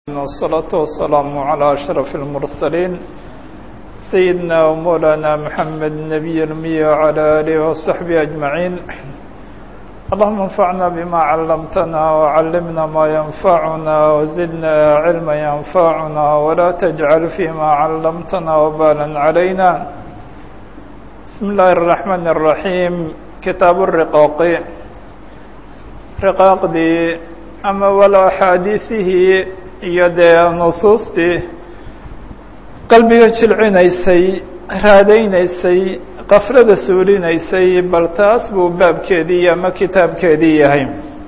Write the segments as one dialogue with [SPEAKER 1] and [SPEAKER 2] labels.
[SPEAKER 1] والصلاة والسلام على أشرف المرسلين سيدنا ومولانا محمد النبي الأمي وعلى آله وصحبه أجمعين اللهم انفعنا بما علمتنا وعلمنا ما ينفعنا وزدنا علما ينفعنا ولا تجعل فيما علمتنا وبالا علينا بسم الله الرحمن الرحيم كتاب الرقاق رقاaqdii ama walo axaadiisihii iyo dee nusuustii qalbiga jilcinaysay raadaynaysay qaflada suulinaysay bal taas buu baabkeedii ama kitaabkeedii yahay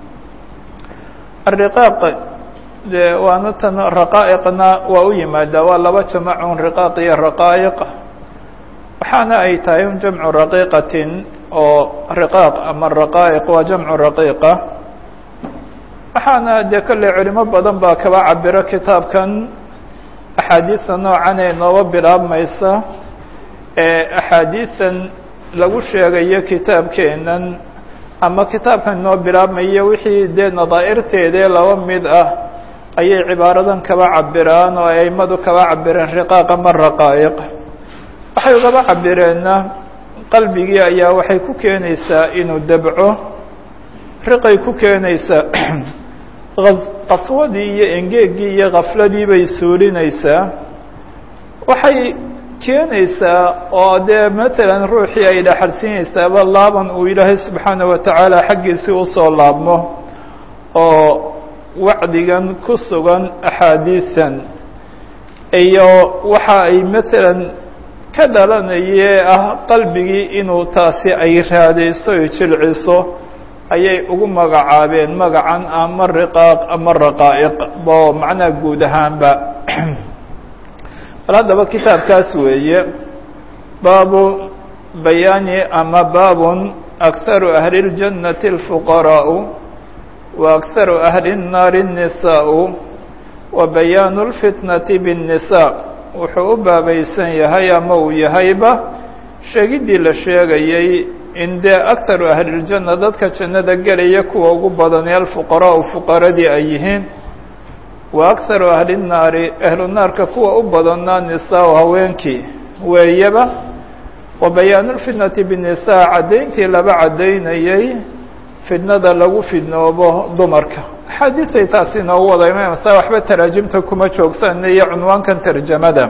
[SPEAKER 1] ariqaaq de waana tan raqaa'iqna waa u yimaadaa waa laba jamacun riqaaq iyo raqaa'iq waxaana ay tahay un jamcu raqiiqatin oo riqaaq ama raqaa'iq waa jamcu raqiiqa waxaana dee kolley culimo badan baa kaba cabiro kitaabkan axaadiista noocan ee nooba bilaabmaysa ee axaadiisan lagu sheegayo kitaabkeenan ama kitaabkan noo bilaabmayo wixii dee nadaa'irteedee laba mid ah ayay cibaaradan kaba cabiraan oo aimadu kaba cabireen riqaaq ama raqaa'iq waxay ugaba cabireenna qalbigii ayaa waxay ku keenaysaa inuu dabco riqay ku keenaysaa qaswadii iyo engeegii iyo kafladii bay suulinaysaa waxay keenaysaa oo dee matalan ruuxii ay dhaxalsiinaysaaba laaban uu ilaahay subxaana wa tacaala xaggiisii usoo laabmo oo wacdigan ku sugan axaadiisan iyo waxa ay matalan ka dhalanaye ah qalbigii inuu taasi ay raadayso o jilciso ayay ugu magacaabeen magacan ama riqaaq ama raqaa'iq bo macnaha guud ahaanba bal haddaba kitaabkaas weeye baabu bayaani ama baabun akharu ahli اljannati اlfuqaraa'u wa akharu ahli الnaari الnisaa'u wa bayaanu اlfitnati bالnisaa wuxuu u baabaysan yahay ama uu yahayba sheegiddii la sheegayey in dee aktaru ahliljanna dadka jannada gelaya kuwa ugu badanee alfuqaraau fuqaradii ay yihiin wa akharu ahli nnaari ahlu naarka kuwa u badanna nisaa haweenkii weeyaba wa bayaanu lfitnati binisaa caddayntii laba caddaynayay fidnada lagu fidnoobo dumarka axaadiisay taasi inoogu wada imaamasa waxba taraajimta kuma joogsan iyo cunwaankan tarjamada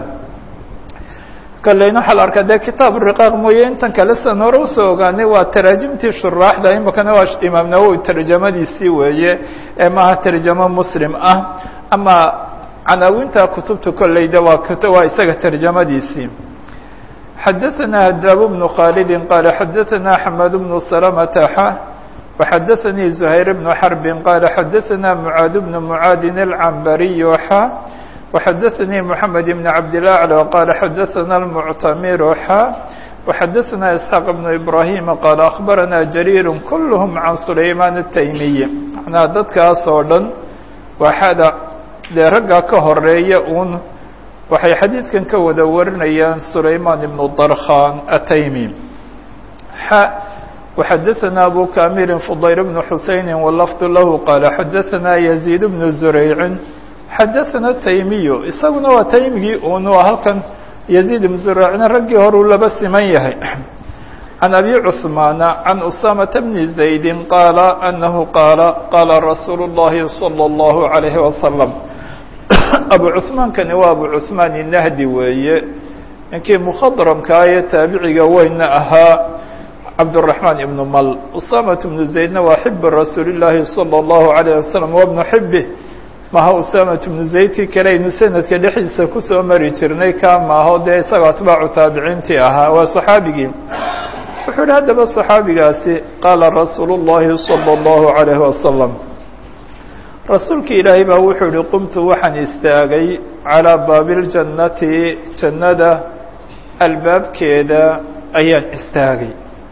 [SPEAKER 1] kaleyna waxaa la arkaa dee kitaab riqaaq mooye intan kale san hore usoo ogaanay waa taraajimtii shuraaxda imakana waa imaam nawowi tarjamadiisii weeye ee maaha tarjamo muslim ah ama canaawinta kutubta kolleyda waa waa isaga tarjamadiisii xadaثana hadaab bnu khaalidi qaala xadaثana xamad bnu salamata xa وxadaثanii زuhayr bnu xarbi qaala xadaثana mucaad bnu mucaadin alcambariy xa وxadaثnي محamed بن cabdالأعlى qال xadaثna المctamir xa وxadaثna isحاaq بن إbrahim qال أخbarana jarيir kulhm can sulayman التaymiي manaa dadkaas oo dhan waxada dee ragga ka horeeya un waxay xadiidkan ka wada warinayaan sulayman ibn darkhan التaymi xa وxadaثna abu kamiri fضayr بن xuseini wlfd lah qال xadaثna يزيد بن زurayci xadaثana taymiyu isaguna waa taymigii un waa halkan yaziid ibn zuraacina raggii horuu laba siman yahay can abi cuثmaana can usamata bni zaydi qaala anahu qaala qaala rasuulu اllahi salى اllahu عalayhi wasalam abu cuثmaankani waa abu cuثmaan inahdi weeye ninkii mukhadramkaa ee taabiciga weyna ahaa cabdالرaحmaan ibn mal usamat bnu zaydna waa xibi rasuuli اllahi salى اllahu عalayه wasalam wa bnu xibih maha usamat bnu zaydkii kale aynu sanadka dhexdiisa kusoo mari jirnay ka maaho dee isagoo atbaacu taabiciintii ahaa waa صaxaabigii wuxuu yihi haddaba صaxaabigaasi qaala rasuulu الlahi salى الlahu عalayh wasalam rasuulki ilaahay baa wuxuu yihi qumtu waxaan istaagay calىa baabi اljannati jannada albaabkeeda ayaan istaagay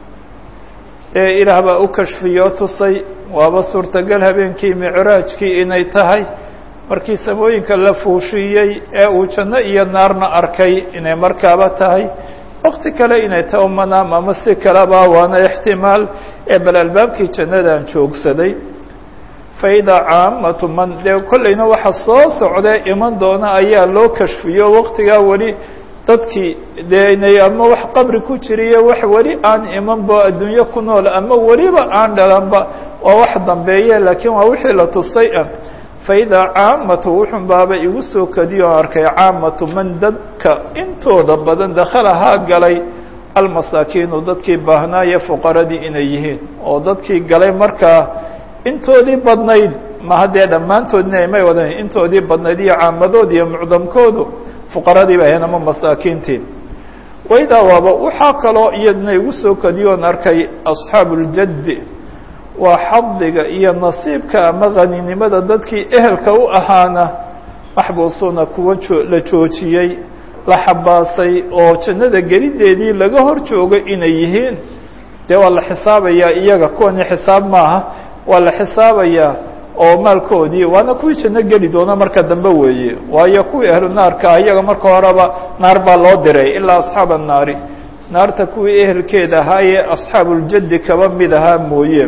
[SPEAKER 1] ee ilaah baa u kashfiyo tusay waaba suurtagal habeenkii micraajkii inay tahay markii samooyinka la fuushiiyey ee uu janno iyo naarna arkay inay markaaba tahay wakti kale inay tahay umanaam ama si kaleba waana ixtimaal ee bal albaabkii jannadaan joogsaday faida caamatu man dee kollayna waxa soo socdee iman doona ayaa loo kashfiyo waqtigaa weli dadkii dee inay ama wax qabri ku jiriyo wax weli aan imanba adduunyo ku nool ama weliba aan dhalanba waa wax dambeeye laakiin waa wixii la tusay ah faida caamatu wuxun baaba igu soo kadiyo o arkay caamatu man dadka intooda badan dakhalahaa galay almasaakiinu dadkii baahnaaye fuqaradii inay yihiin oo dadkii galay markaa intoodii badnayd maha dee dhammaantoodna may wadan intoodii badnayd iyo caamadood iyo mucdamkoodu fuqaradii ba ahayn ama masaakiintii waydaa waaba waxaa kaloo iyadna igu soo kadiyoon arkay asxaabu اljaddi waa xadiga iyo nasiibka ama haninimada dadkii ehelka u ahaana maxbuusuuna kuwa la joojiyey la xabaasay oo jannada gelideedii laga hor joogo inay yihiin dee waa la xisaabayaa iyaga kuwani xisaab maaha waa la xisaabayaa oo maalkoodii waana kuwii janno geli doona marka dambe weeye waayo kuwii ahlu naarka iyaga marka horeba naar baa loo diray ilaa asxaab annaari naarta kuwii ehelkeeda ahaayee asxaabuljaddi kaba mid ahaa mooye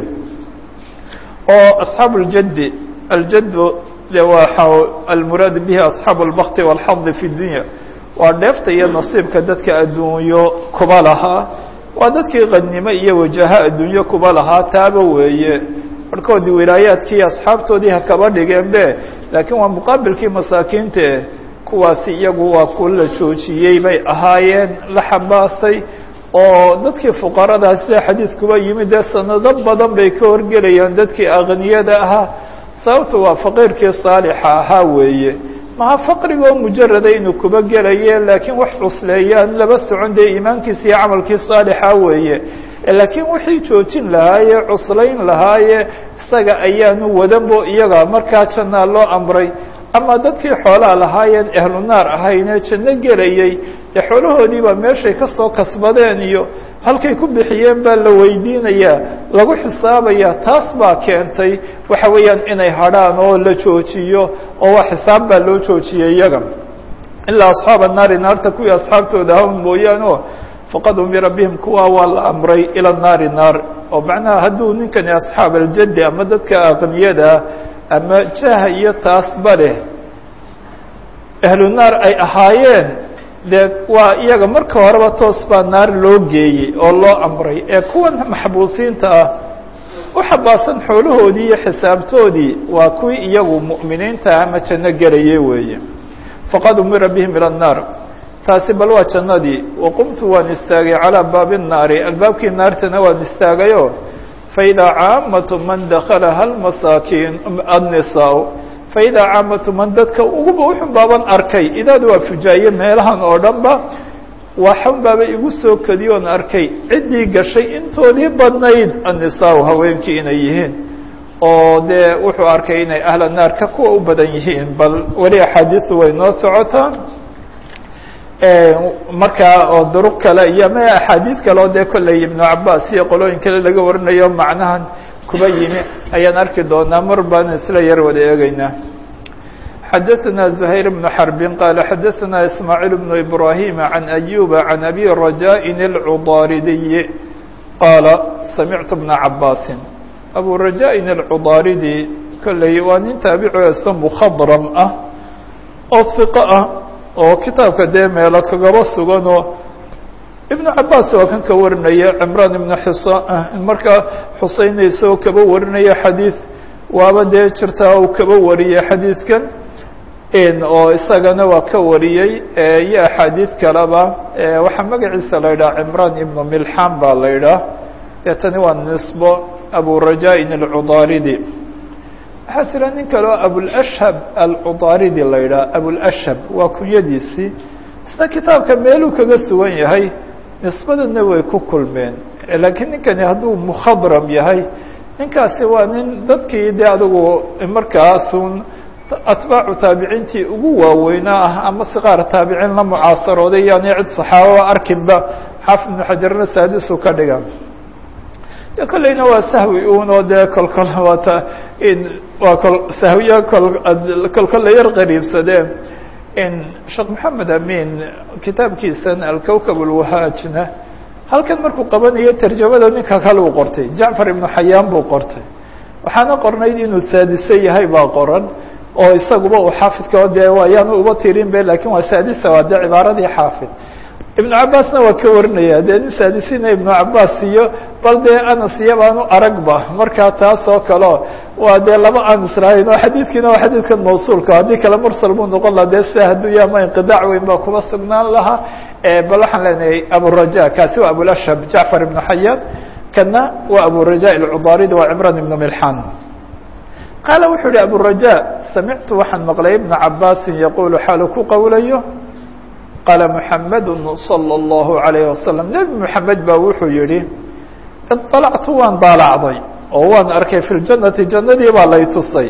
[SPEAKER 1] oo asxaabu اljaddi aljaddu de waa almuraad bihi asxaabu اlbakti wاlxadi fi dunya waa dheefta iyo nasiibka dadka adduunyo kuba lahaa waa dadkii qadnimo iyo wajaha adduunyo kuba lahaa taaba weeye barhkoodii wilaayaadkii asxaabtoodii ha kaba dhigeen be laakiin waa muqaabilkii masaakiinte kuwaasi iyagu waa ku la joojiyey bay ahaayeen la xabaasay oo dadkii fuqaradaha sida xadiidkuba yimid dee sanado badan bay ka horgelayaan dadkii akniyada ahaa sababta waa faqiirkii saalixa ahaa weeye maha faqrigoo mujarada inuu kuba gelaye laakiin wax cusleeyaan laba socon dee iimaankiisa iyo camalkii saalixa weeye laakiin wixii joojin lahaaye cuslayn lahaaye isaga ayaanu wadanbo iyaga markaa jannaa loo amray ama dadkii xoolaa lahaayeen ehlu naar ahaynee janno gelayey dee xoolahoodii baa meeshay ka soo kasbadeen iyo halkay ku bixiyeen baa la weydiinayaa lagu xisaabayaa taas baa keentay waxa weeyaan inay hadrhaan oo la joojiyo oo waa xisaab baa loo joojiyey iyaga ilaa asxaaba naari naarta kuwii asxaabtooda hawn mooyaane o faqad umira bihim kuwa waa la amray ila naari naar oo macnaha hadduu ninkani asxaab aljaddi ama dadka aqniyadaa ama jaha iyo taasba leh ahlu naar ay ahaayeen dee waa iyaga marka horeba toos baa naar loo geeyey oo loo amray ee kuwan maxbuusiinta ah u xabaasan xoolahoodii iyo xisaabtoodii waa kuwii iyagu mu'miniinta ama janno gelayay weeye faqad umira bihim ila الnaar taasi bal waa jannadii waqumtu waan istaagay calىa baabi الnaari albaabkii naartana waan istaagayo faidaa caamatu man dakalaha almasaakiin annisaa faidaa caamatu man dadka uguba uxun baaban arkay idaad waa fujaaye meelahan oo dhan ba waxan baaba igu soo kadiyoon arkay ciddii gashay intoodii badnayd annisaa haweenkii inay yihiin oo dee wuxuu arkay inay ahla naarka kuwa u badan yihiin bal weli axaadiisu way noo socotaan markaa oo duruq kale iyo ma axaadiid kale oo dee kolley ibnu cabaas iyo qolooyin kale laga warinayo macnahan kuba yimi ayaan arki doonaa mar baan isla yar wada eegeynaa xadaثna زhayr بن xرb qال xadaثna ismاعيل بن إbrahيm عan أyuba عan أbي رajاء الcudاaridiي qaala samictu بna cabاasi abu رajاء الcudاaridi kolley waa nin taabico ista mkhadrm ah oo ثiqo ah oo kitaabka dee meelo kagaba suganoo ibnu cabaas waa kan ka warinaya cimraan ibnu xisa markaa xuseynaysa oo kaba warinaya xadiid waaba dee jirtaa uu kaba wariyey xadiidkan oo isagana waa ka wariyey iyo axaadiid kaleba waxaa magaciisa la yidhaha cimraan ibnu milxan baa la yidhaah dee tani waa nisbo abu rajaa-in alcudaaridi waxaa jira nin kale oo abulashhab alcudaaridi la yidhaha abulashhab waa kunyadiisii isna kitaabka meeluu kaga sugan yahay nisbadana way ku kulmeen laakiin ninkani hadduu mukhadram yahay ninkaasi waa nin dadkii dee adigu markaasun atbaacu taabiciintii ugu waaweynaa ah ama siqaar taabiciin la mucaasarooday yani cid saxaababa arkinba xaafid ibnu xajarna saadisu ka dhiga de kolleyna waa sahwi un oo dee kolkol waata in waa kol sahwiya kol kolkol la yar qariibsadee in sheekh maxamed amin kitaabkiisan alkowkab alwahaajna halkan markuu qabanayo tarjamada ninka kale uu qortay jacfar ibnu xayaan buu qortay waxaana qornayd inuu saadise yahay baa qoran oo isaguba uu xaafidka dee ayaanu uba tirin be lakin waa saadisa waa dee cibaaradii xaafid ibnu cabaasna waa ka warinaya dee nin saadisina ibnu cabaas iyo bal dee anas iyo baanu aragba markaa taas oo kaleo waa dee laba aan israayn oo xadiidkiina waa xadiidkan mawsuulka haddii kale mursal buu noqon laha dee sida hadduu yaama inqidaac weyn baa kuba sugnaan lahaa bal waxaan leenahay aburaja kaasi waa abulashhab jacfar ibnu xayaan kana waa aburaja alcudaaridi waa cimran ibnu milxan qaala wuxuu yihi aburaja samictu waxaan maqlay ibna cabaasin yaqulu xaalu ku qowlayo qaala muxamadu salى اllahu alayh wasalam nebi moxamed baa wuxuu yihi iطalactu waan daalacday oo waan arkay fi ljanati jannadii baa lay tusay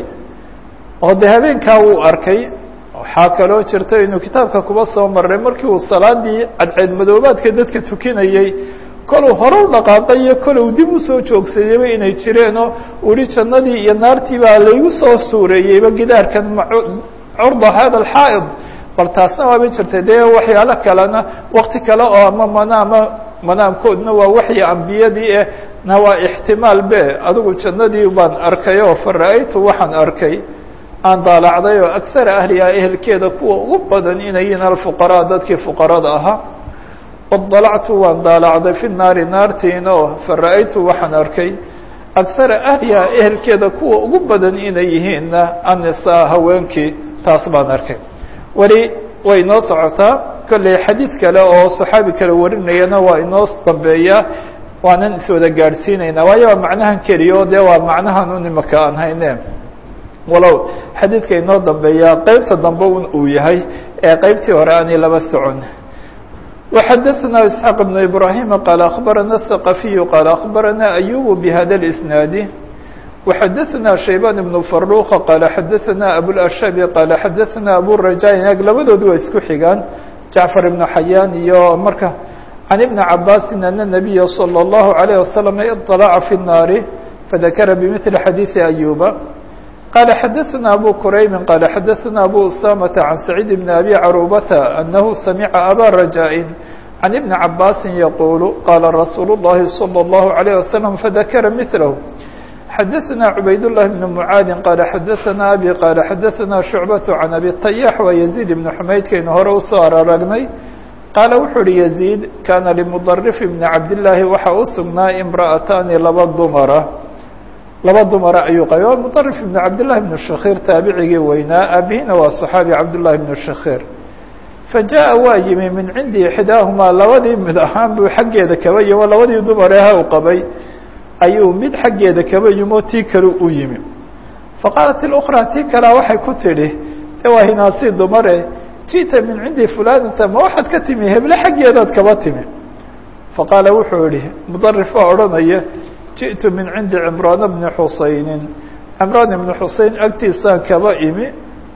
[SPEAKER 1] oo de habeenkaa wuu arkay waxaa kaloo jirta inuu kitaabka kuba soo maray markii uu salaadii cadceed madoobaadka dadka tukinayey koluu hore u dhaqaaqay iyo koluu dib usoo joogsadayba inay jireenoo uhi jannadii iyo naartii baa laygu soo suureeyeyba gidaarkan curda hada alxaa'id bal taasna waaba jirtay dee waxyaalo kalena wakti kale oo ama manaama manaamkoodna waa waxyi ambiyadii eh na waa ixtimaal be adigu jannadii baan arkay oo fara-aytu waxaan arkay aan daalacday oo aksara ahliha ehelkeeda kuwa ugu badan inay yihiin alfuqaraa dadkii fuqarada ahaa wadalactu waan daalacday fi naari naartiina oo fara-aytu waxaan arkay aksara ahliha ehelkeeda kuwa ugu badan inay yihiinna annisaa haweenkii taas baan arkay weli way inoo socotaa kolley xadiid kale oo saxaabi kale warinayana waa inoo dambeeyaa waanan iswada gaadhsiinaynaa waayo waa macnahan keliya o dee waa macnahan un imaka aan hayne walow xadiidka inoo dambeeyaa qeybta dambe un uu yahay ee qeybtii hore aanay laba socon وxadثna إسحاq بن إبراهيم qال أخبرنا الثقفي qال أخبرنا أيوب بhda الإسناaد وxadثna شhيبان بن فروخ qال xadثna أبوالأشhب qال xadثna أبورajاء ag labadoodi waa isku xigaan جعفر بن حyان iyo marka عن بن عabاس أن النبي صلى الله عليه وسلم اطلع في النار فذكر بمثل xadيث أيوب قال xdثna أbو كرayب qال xdثna أbو أسامة عن سعيد بن أbي عروبة أنه سمع أbا رجاء عن بن عباس يقول qال رsuuل اللhi صلى الله عليه وسلم فذكر مثله xdثna عبayd الله بن معاad qال xdثna أbي qال xdثna شhuعبة عن أbي الطyاح و يزيد بن حmaydkaynu hore usoo araragnay qاaل wuxuu uhi يزيد kاna لمضرف بن cabdاللahi waxa u sugnaa امرأتاni laba dumra laba dumara ayuu qabay waa muطarif ibn cabdالlahi bn shakيr taabicigii weynaa aabihina waa صaxaabi cabdالlahi bn shakيr fajaءa waa yimi min cindi ixdaahumaa labadii mid ahaan buu xaggeeda kaba yimo labadii dumareha u qabay ayuu mid xaggeeda kaba yimo tii kale u yimi faqaalat اأkrى tii kalea waxay ku tidhi de waa hinaasii dumare jiئta min cindi fulanata ma waxaad ka timi heble xaggeedaad kaba timi faqaala wuxuu yihi muطarif waa odhanaya jiئtu min cindi cimraan bni xusayni cimraan ibni xusein agtiisaan kaba imi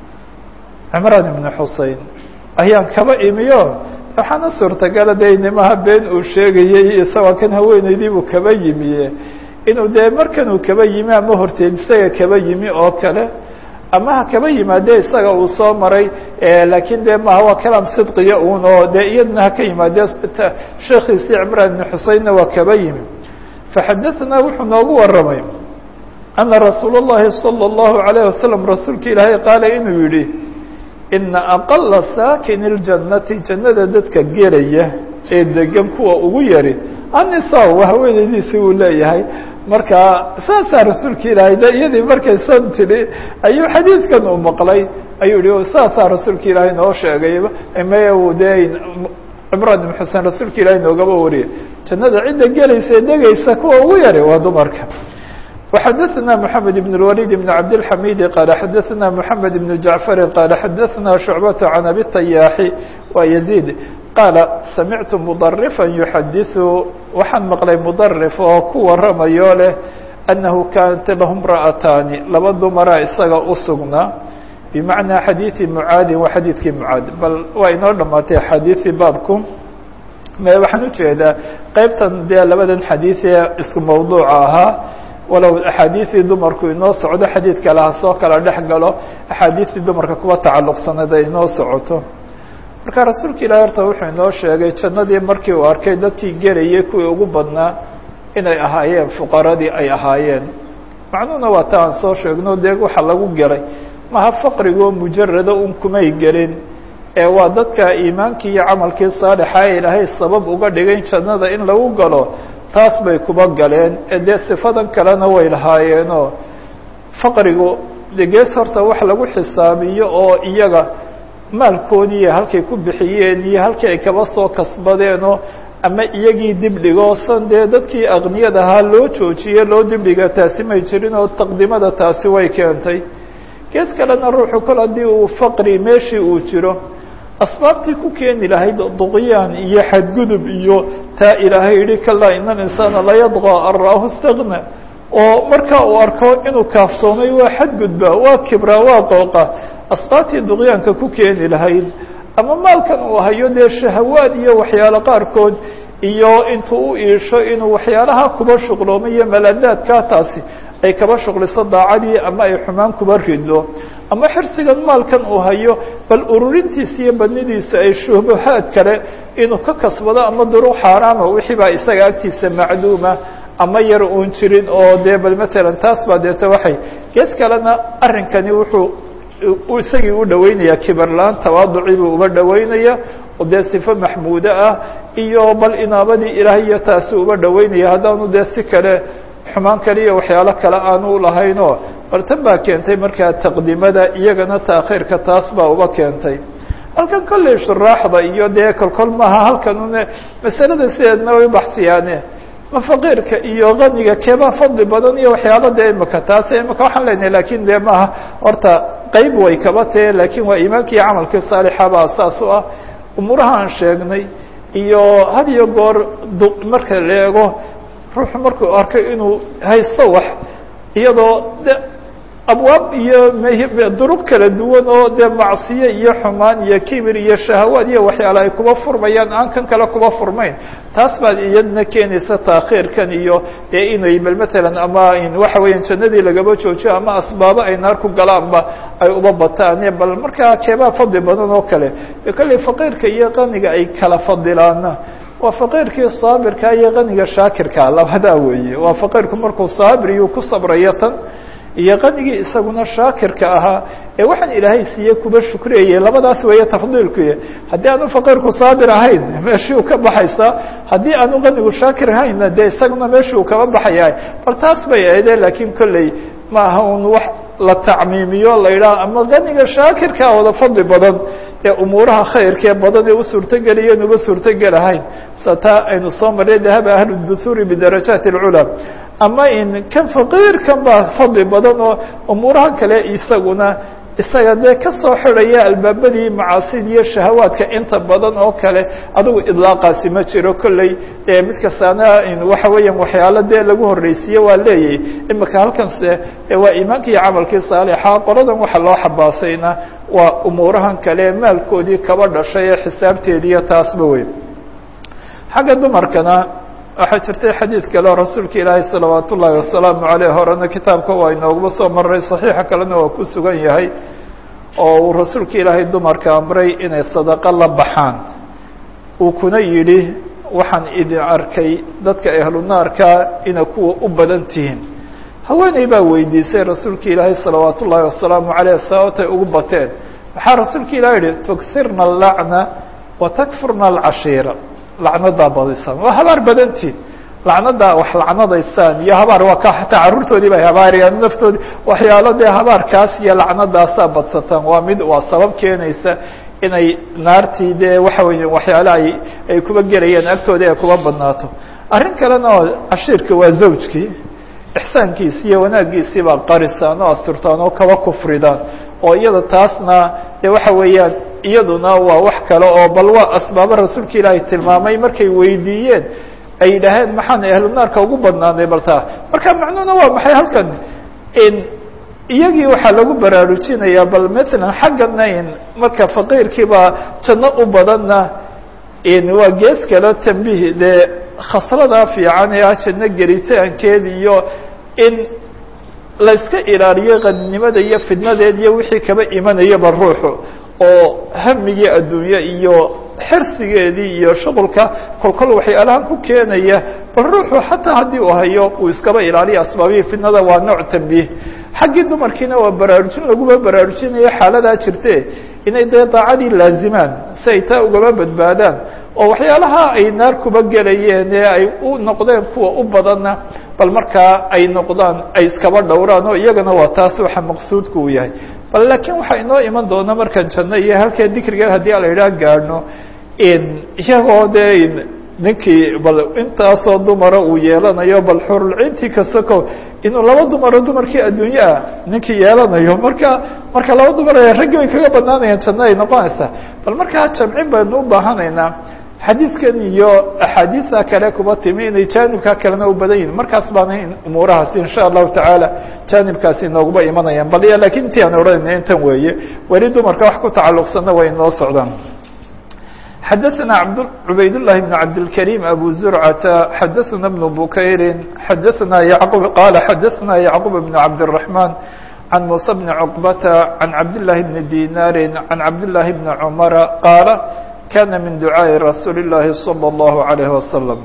[SPEAKER 1] cimraan ibni xusein ayaan kaba imiyo waxaana suurtagala de nimaha been uu sheegayey isagoo kan haweeneydiibuu kaba yimiye inuu dee markanuu kaba yimi ama horteed isaga kaba yimi oo kale ama ha kaba yimaade isaga uu soo maray laakiin de maha waa kalaam sidqiya un oo dee iyadna haka yimaade sheekiisii cimraan ibni xuseinna waa kaba yimi فxadثna wuxuu noogu waramay أنa رasuul الlahi صلى الlaهu عalيه waسلم rasuulka ilaahay qaala inuu yihi إna أqلa saakin الجanati jannada dadka gelaya ee degan kuwa ugu yari anisa waa haweeneydiisi uu leeyahay marka saasaa rasuulka ilaahay de iyadii markaysan tidhi ayuu xadiidkan u maqlay ayuu yihi saasaa rasuulka ilaahay noo sheegayba me de cimraan ibn xusein rasuulka ilaahay noogaba wariye jannada cidda gelaysa ee degaysa kuwa ugu yari waa dumarka وxadثna محamed بن الوليد بن cabdالحamid qال xadثna محamed بن جaعفر qال xadثna شhuعبة عن أbي الطyاح wa يزيد qاala samictu مضرفا يحadiث waxaan maqlay مضرف oo ku waramayo leh أنahu kanat lah امرأتاni laba dumara isaga usugnaa بmaعنىa xadيiثi mعaadi wa xadiidkii mعaad bal waa inoo dhamaatay xadiiثi baabku waxaan ujeedaa qeybtan dee labadan xadiiث ee isku mawduuca ahaa walow axaadiiثii dumarku inoo socdo xadiid kale ha soo kala dhex galo axaadiiثii dumarka kuwa tacalluqsaneed ay inoo socoto marka rasuulka ilahi horta wuxuu inoo sheegay jannadii markii uu arkay dadkii gelayay kuwii ugu badnaa inay ahaayeen fuqaradii ay ahaayeen macnuhuna waa ta aan soo sheegno dee waxa lagu gelay maha faqrigoo mujarada un kumay gelin ee waa dadka iimaankii iyo camalkii saalixa ee ilaahay sabab uga dhigayn jannada in lagu galo taas bay kuba galeen ee dee sifadan kalena way lahaayeenoo faqrigu de gees horta wax lagu xisaabiyo oo iyaga maalkoodii halkay ku bixiyeen iyo halkii ay kaba soo kasbadeenoo ama iyagii dibdhigo san dee dadkii aqniyada ahaa loo joojiye loo dibdhiga taasi may jirin oo taqdimada taasi way keentay gees kalena ruuxu kol haddii uu faqri meeshii uu jiro asbaabtii ku keeni lahayd duqyaan iyo xadgudub iyo taa ilaahay yihi kalaa ina alinsaana layadqى an ra'ahu istagna oo marka uu arko inuu kaaftoomay waa xadgudba waa kibra waa qooqa asbaabtii duqyaanka ku keeni lahayd ama maalkan uu hayo dee shahawaad iyo waxyaalo qaarkood iyo intuu u iisho inuu waxyaalaha kuba shuqloomay iyo maladaadkaa taasi ay kaba shuqliso daacadii ama ay xumaan kuba rido ama xirsigan maalkan uu hayo bal ururintiisa iyo badnidiisa ay shubahaad kale inuu ka kasbado ama duruq xaaraama wixii baa isaga agtiisa macduuma ama yar uun jirin oo dee bal matalan taas baa deeta waxay gees kalena arrinkani wuxuu isagii u dhaweynaya kibarlaan tawaaducii buu uba dhaweynaya oo dee sifo maxmuudo ah iyo bal inaabadii ilaahay iyo taasi uba dhaweynaya haddaanu dee si kale xumaan kale iyo waxyaalo kale aanu lahaynoo bal tan baa keentay markaa taqdimada iyagana taakhiirka taas baa uba keentay halkan kolley shuraaxda iyo dee kolkol maaha halkan une masalada sideedna way baxsiyaane ma faqiirka iyo kaniga keebaa fadli badan iyo waxyaalo dee imika taas imika waxaan leynahay lakin dee maaha horta qeyb way kaba tahe lakin waa iimaanki iyo camalkii saalixa baa saas u ah umuuraha aan sheegnay iyo had iyo goor marka la eego ruuxu markuu arkay inuu haysto wax iyadoo de abwaab iyo duruq kala duwan oo dee macsiye iyo xumaan iyo kibir iyo shahawaad iyo waxyaala ay kuba furmayaan aan kan kale kuba furmayn taas baad iyadna keenaysa taakhiirkan iyo dee inay bal matalan ama waxa weeyaan jannadii lagaba joojiyo ama asbaabo ay naar ku galaanba ay uba bataan bal markaa keebaa fadli badan oo kale kolley faqiirka iyo qaniga ay kala fadilaana waa faqiirkii saabirka iyo qaniga shaakirka labadaa weeye waa faqiirku markuu saabir iyuu ku sabrayo tan iyo qanigii isaguna shaakirka ahaa ee waxaan ilaahay siiye kuba shukriyayay labadaas weeye tafdiilkuy haddii aanu faqiirku saabir ahayn meeshii u ka baxaysaa haddii aanu qanigu shaakir ahaynna dee isaguna meeshii uu kaba baxaya bal taas bay ahaydee laakiin kolley ma aha un wax la tacmiimiyo la yidhaha ama qaniga shaakirkaa wada fadli badan ee umuuraha khayrkee badan ee u suurtogeliyen uba suurtogelahayn sa taa aynu soo marray dahaba ahlu duhuuri bidarajaati اlculaa ama in kan faqiirkan baa fadli badan oo umuuraha kale isaguna isaga dee kasoo xidhaya albaabadii macaasida iyo shahawaadka inta badan oo kale adigu idlaaqaasi ma jiro kolley mid kastaana waxa weeyaan waxyaalo dee lagu horreysiiye waa leeyahy imika halkanse waa iimaanka iyo camalkii saalixa qoladan waxa loo xabaasayna waa umuurahan kale maalkoodii kaba dhashay ee xisaabteediiyo taasba wey xagga dumarkana waxaa jirtay xadiid kale oo rasuulka ilaahay salawaat ullaahi wasalaamu aleyh horena kitaabka waa inooguba soo maray saxiixa kalena waa ku sugan yahay oo uu rasuulka ilaahay dumarka amray inay sadaqo la baxaan uu kuna yidhi waxaan idin arkay dadka ahlu naarka ina kuwa u badan tihiin haweeney baa weydiisay rasuulka ilaahay salawaat ullaahi wasalaamu aleyh sababtay ugu bateen waxaa rasuulka ilahi yihi tughirna alacna wa takfurna alcashiira lacnadaa badisaan waa habaar badantiin lacnadaa wax lacnadaysaan iyo habaar waa ka hataa carruurtoodii bay habaarayaan naftoodii waxyaalo dee habaarkaas iyo lacnadaasaa badsataan waa mid waa sabab keenaysa inay naartii dee waxa weeye waxyaale ay ay kuba gelayeen agtooda ay kuba badnaato arrin kalena oo cashiirka waa zawjkii ixsaankiisi iyo wanaaggiisii baa qarisaan oo asturtaan oo kaba kufridaan oo iyada taasna dee waxa weeyaan iyaduna waa wax kale oo bal waa asbaabo rasuulka ilaahay tilmaamay markay weydiiyeen ay yidhaaheen maxaan ahlu naarka ugu badnaanay bal taa marka macnuhuna waa maxay halkan in iyagii waxaa lagu baraarujinayaa bal matalan xaggana in marka faqiirkiibaa janno u badanna in waa gees kale tambiih dee khasladaa fiican ee ah janno gelitaankeeda iyo in la iska ilaaliyo qaninimada iyo fidnadeed iyo wixii kaba imanayaba ruuxu oo hamigii adduunye iyo xirsigeedii iyo shuqulka kolkol waxyaalahan ku keenaya bal ruuxu xataa haddii uu hayo uu iskaba ilaaliyo asbaabihii fitnada waa nooc tambiih xaggii dumarkiina waa baraarujin laguma baraarujinayo xaaladaa jirte inay dee daacadii laazimaan si ay taa ugama badbaadaan oo waxyaalaha ay naar kuba gelayeen ee ay u noqdeen kuwa u badanna bal markaa ay noqdaan ay iskaba dhowraan oo iyagana waa taas waxa maqsuudku uu yahay bal laakiin waxaa inoo iman doona markaan janno iyo halkee dikriga haddii ala yidhaah gaadhno iyagoo dee ninkii bal intaasoo dumara uu yeelanayo bal xurulcintii kasako inuu laba dumaro dumarkii adduunye ah ninkii yeelanayo marka marka laba dumar raggi way kaga badnaanayaan janno ay noqonaysaa bal markaa jamcin baynu u baahanaynaa xadiidkan iyo axaadiisa kale kuba timi inay jaanibka kalena u badan yihin markaas baana umuurahaasi insha allahu tacaala jaanibkaasi inooguba imanayaan bal lakin intii aan odhanayna intan weeye weli dumarka wax ku tacalluqsanna way inoo socdaan xadaثna عubayd للhi بن cabdالكريم أbو زرعة xadaثna بن بukayri xadaثna yعqب qال xadaثna yعqوب بن cabdالرحمن عن موسى بن عقبة عن cabd للhi بن ديناr عن cabd للhi بن عمر qاaل kana min duعاaءi رasuuل الlahi صلى الله عليه وسلم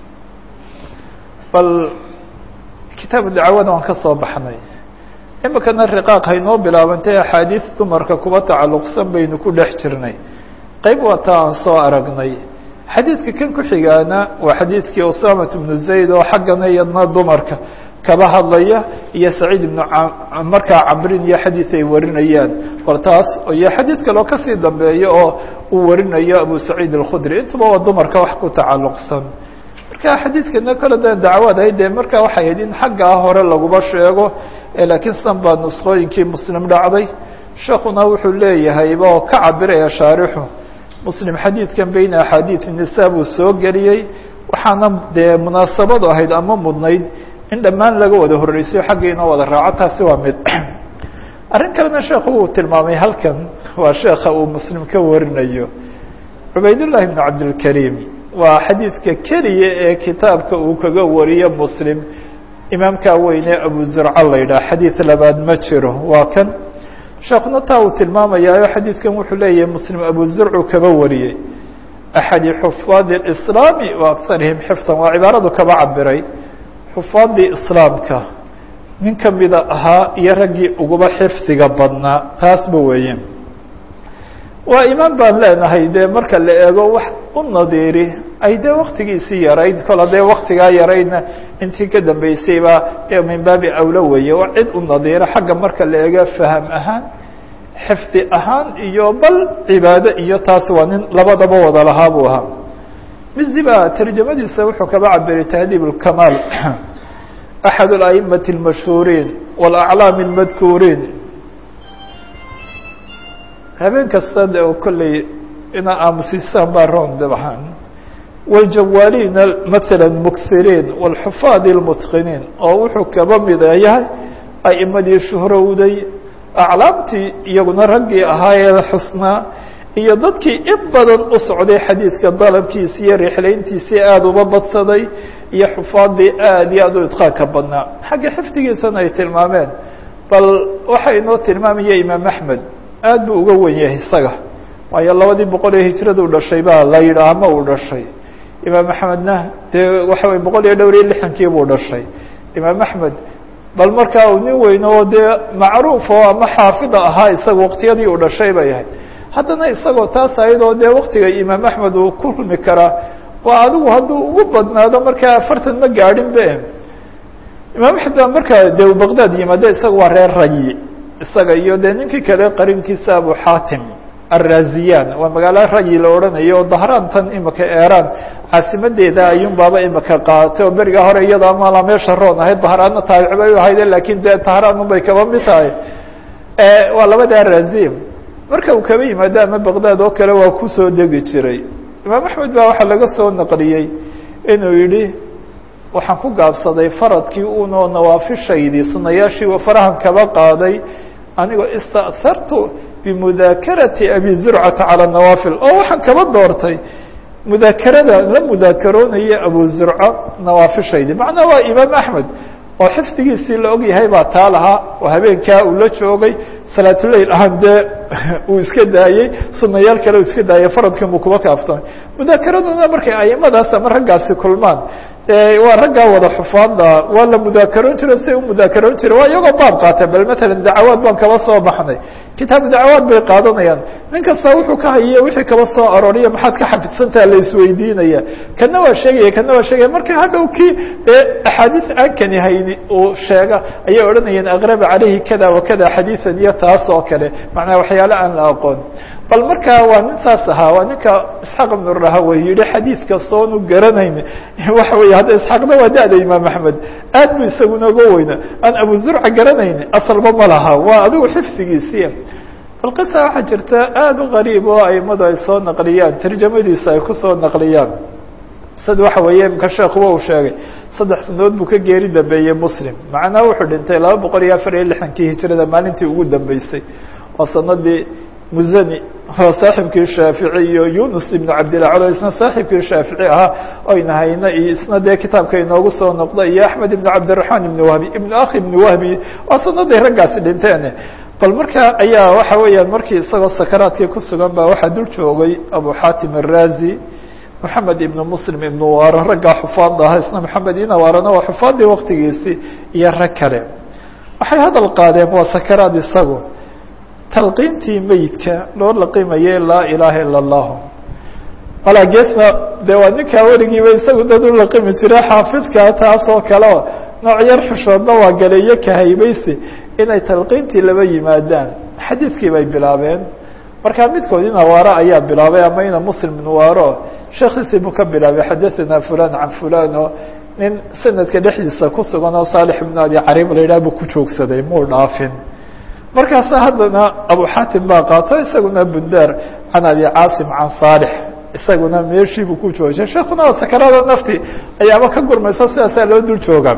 [SPEAKER 1] bal kitaab dacwada waan ka soo baxnay imikana riqاaq haynoo bilaabantay axaadiiث dumarka kuba tacalluqsan baynu ku dhex jirnay qayb waa taa aan soo aragnay xadiidka kan ku xigaana waa xadiidkii usamat bnu zayd oo xaggana iyadna dumarka kaba hadlaya iyo saciid ibnu markaa camrin iyo xadiid ay warinayaan bal taas iyo xadiid kaloo kasii dambeeya oo uu warinayo abu saciid alkhudri intuba waa dumarka wax ku tacalluqsan marka xadiidkana kale da dacwadahay dee marka waxay ahayd in xaggaa hore laguba sheego laakiin san baa nusqooyinkii muslim dhacday sheekuna wuxuu leeyahayba oo ka cabiraya shaarixu muslim xadiidkan beyna axaadiid nisa buu soo geliyey waxaana dee munaasabadu ahayd ama mudnayd in dhammaan laga wada horreysayo xagga inoo wada raaco taasi waa mid arrin kalena sheekhu uu tilmaamay halkan waa sheekha uu muslim ka warinayo cubaydullahi bnu cabdilkariim waa xadiidka keliya ee kitaabka uu kaga wariyo muslim imaamkaa weyne abu zurca la yidhaha xadiid labaad ma jiro waa kan sheekuna taa uu tilmaamayaayo xadiidkan wuxuu leeyahay muslim abu zurcu kaba wariyey axadi xufaadi اislaami wa akarihim xifdan waa cibaaradu kaba cabiray xufaadii islaamka nin kamida ahaa iyo raggii uguba xifdiga badnaa taasba weeye waa imaan baan leenahay dee marka la eego wax u nadiiri ay dee waktigiisii yarayd kol haddee waktigaa yaraydna intii ka dambeysayba dee min baabi awlo weeye waa cid u nadiira xagga marka la eego faham ahaan xifdi ahaan iyo bal cibaado iyo taas waa nin labadaba wada lahaa buu ahaa miziba tarjamadiisa wuxuu kaba cabiray tahdiib اlkamaal axad اla'imati اlmashhuuriin wاlaclaami اlmadkuuriin habeen kasta de oo kolley ina aamusisaan baa roon dabxaan wاljawaaliina maala mukiriin wاlxufaadi اlmutqiniin oo wuxuu kaba mida yahay a'imadii shuhrowday aclaamtii iyaguna raggii ahaayee xusnaa iyo dadkii in badan u socday xadiidka dalabkiisi iyo rixlayntiisii aada uba badsaday iyo xufaadii aad iyo aad u idqaanka badnaa xagga xifdigiisana ay tilmaameen bal waxa inoo tilmaamaya imaam axmed aad buu uga wen yahay isaga waayo labadii boqol ee hijradu dhashay baa la yidhaah ma uu dhashay imaam axmedna dee waxa wey boqol iyo dhowr iyo lixankii buu dhashay imaam axmed bal markaa uu nin weyn oo dee macruuf oo ama xaafida ahaa isaga waqtiyadii uu dhashay bay ahayd haddana isagoo taas ayadoo dee waktiga imaam axmed uu ku rumi karaa waa adigu hadduu ugu badnaado markaa afartan ma gaadhin be imaam axmed baa markaa dee baqdaad yimaado isaga waa reer rayi isaga iyo dee ninkii kale qarinkiisa abu xaatim arraziyan waa magaalo rayi la odhanayo oo dahraan tan imika eeraan caasimadeeda ayuun baaba imika qaatay oo berigaa hore iyada mala meesha roon ahayd dahraanna taabici bay u ahayde lakin dee dahraan unbay kaba mid tahay waa labada raziya marka uu kaba yimaado ama baqdaad oo kale waa kusoo degi jiray imaam axmed baa waxaa laga soo naqliyey inuu yihi waxaan ku gaabsaday faradkii unoo nawaafishaydii sunayaashii farahan kaba qaaday anigoo ista'hartu bimudaakarati abi zurcata calى nawaafil oo waxaan kaba doortay mudaakarada la mudaakaroonaya abu zurca nawaafishaydii macnaa waa imaam axmed oo xifdigiisii la og yahay baa taa lahaa oo habeenkaa uu la joogay salaatuleyl ahaan dee uu iska daayey sunayaal kale uu iska daayay faradkiinbuu kuba kaaftamay mudaakeraduna markay aimadaas ama raggaasi kulmaan waa raggaa wada xufaadda waa la mudaakaroon jiro si u mudaakaroon jira waa iyagoo baab qaata bal matalan dacawaad baan kaba soo baxnay kitaabu dacawaad bay qaadanayaan nin kasta wuxuu ka hayiye wixii kaba soo arooriya maxaad ka xafidsantaha la isweydiinaya kana waa sheegaya kana waa sheegaya marka hadhow kii dee axaadiis aan kani hayni uu sheega ayay odhanayeen aqraba calayhi kada wa kada xadiisan iyo taas oo kale macnaa waxyaale aan la aqoon bal marka waa nin saas ahaa waa ninka isxaaq ibnu rahawey yihi xadiidka soonu garanayn waxa wey hadda isxaaqna waa da-da imaam axmed aad bu isaguna uga weyna aan abu zurca garanayn asalba ma laha waa adigu xifdigiisiya bal qisa waxaa jirta aada u qariib oo aimadu ay soo naqliyaan tarjamadiisa ay kusoo naqliyaan sida waxa weeye imka sheekuba uu sheegay saddex sanadood buu ka geeri dambeeyey muslim macnaa wuxuu dhintay laba boqol iyo afar iyo lixdankii hijrada maalintii ugu dambeysay waa sanadii muzani oo saaxibkii shaafici iyo yunus ibnu cabdillah calo isna saaxibkii shaafici ahaa oyna hayna iyo isna dee kitaabka inoogu soo noqda iyo axmed ibnu cabdiraxmaan ibnu wahbi ibnu akhi ibnu wahbi waa sanaday raggaasi dhinteen bal marka ayaa waxa weeyaan markii isagoo sakaraadkii ku sugan baa waxaa dul joogay abu xaatim arazi moxamed ibnu muslim ibnu waaro raggaa xufaadda ahaa isna moxamed inawaarana waa xufaadii waktigiisii iyo rag kale waxay hadal qaadeen waa sakaraad isagu talqiintii meyidka loo laqimayay laa ilaaha ila allahu walaa geesna dee waa ninkaa weligiiba isagu dad u laqimi jira xaafidka taas oo kaleo nooc yar xushoodna waa galeeyo kahaybaysi inay talqiintii laba yimaadaan xadiidkii bay bilaabeen markaa midkood in awaaro ayaa bilaabay ama ina muslim nuwaaro sheekhiisii buu ka bilaabay xadathana fulan can fulan oo nin sanadka dhexdiisa ku sugan oo saalix ibnu abi cariib la yidhah buu ku joogsaday muu dhaafin markaasa haddana abu xaatim baa qaato isaguna bundaar can abi caasim can saalix isaguna meeshiibuu ku joojay sheekuna waa sakarada nafti ayaaba ka gurmayso sidaasaa loo dul jooga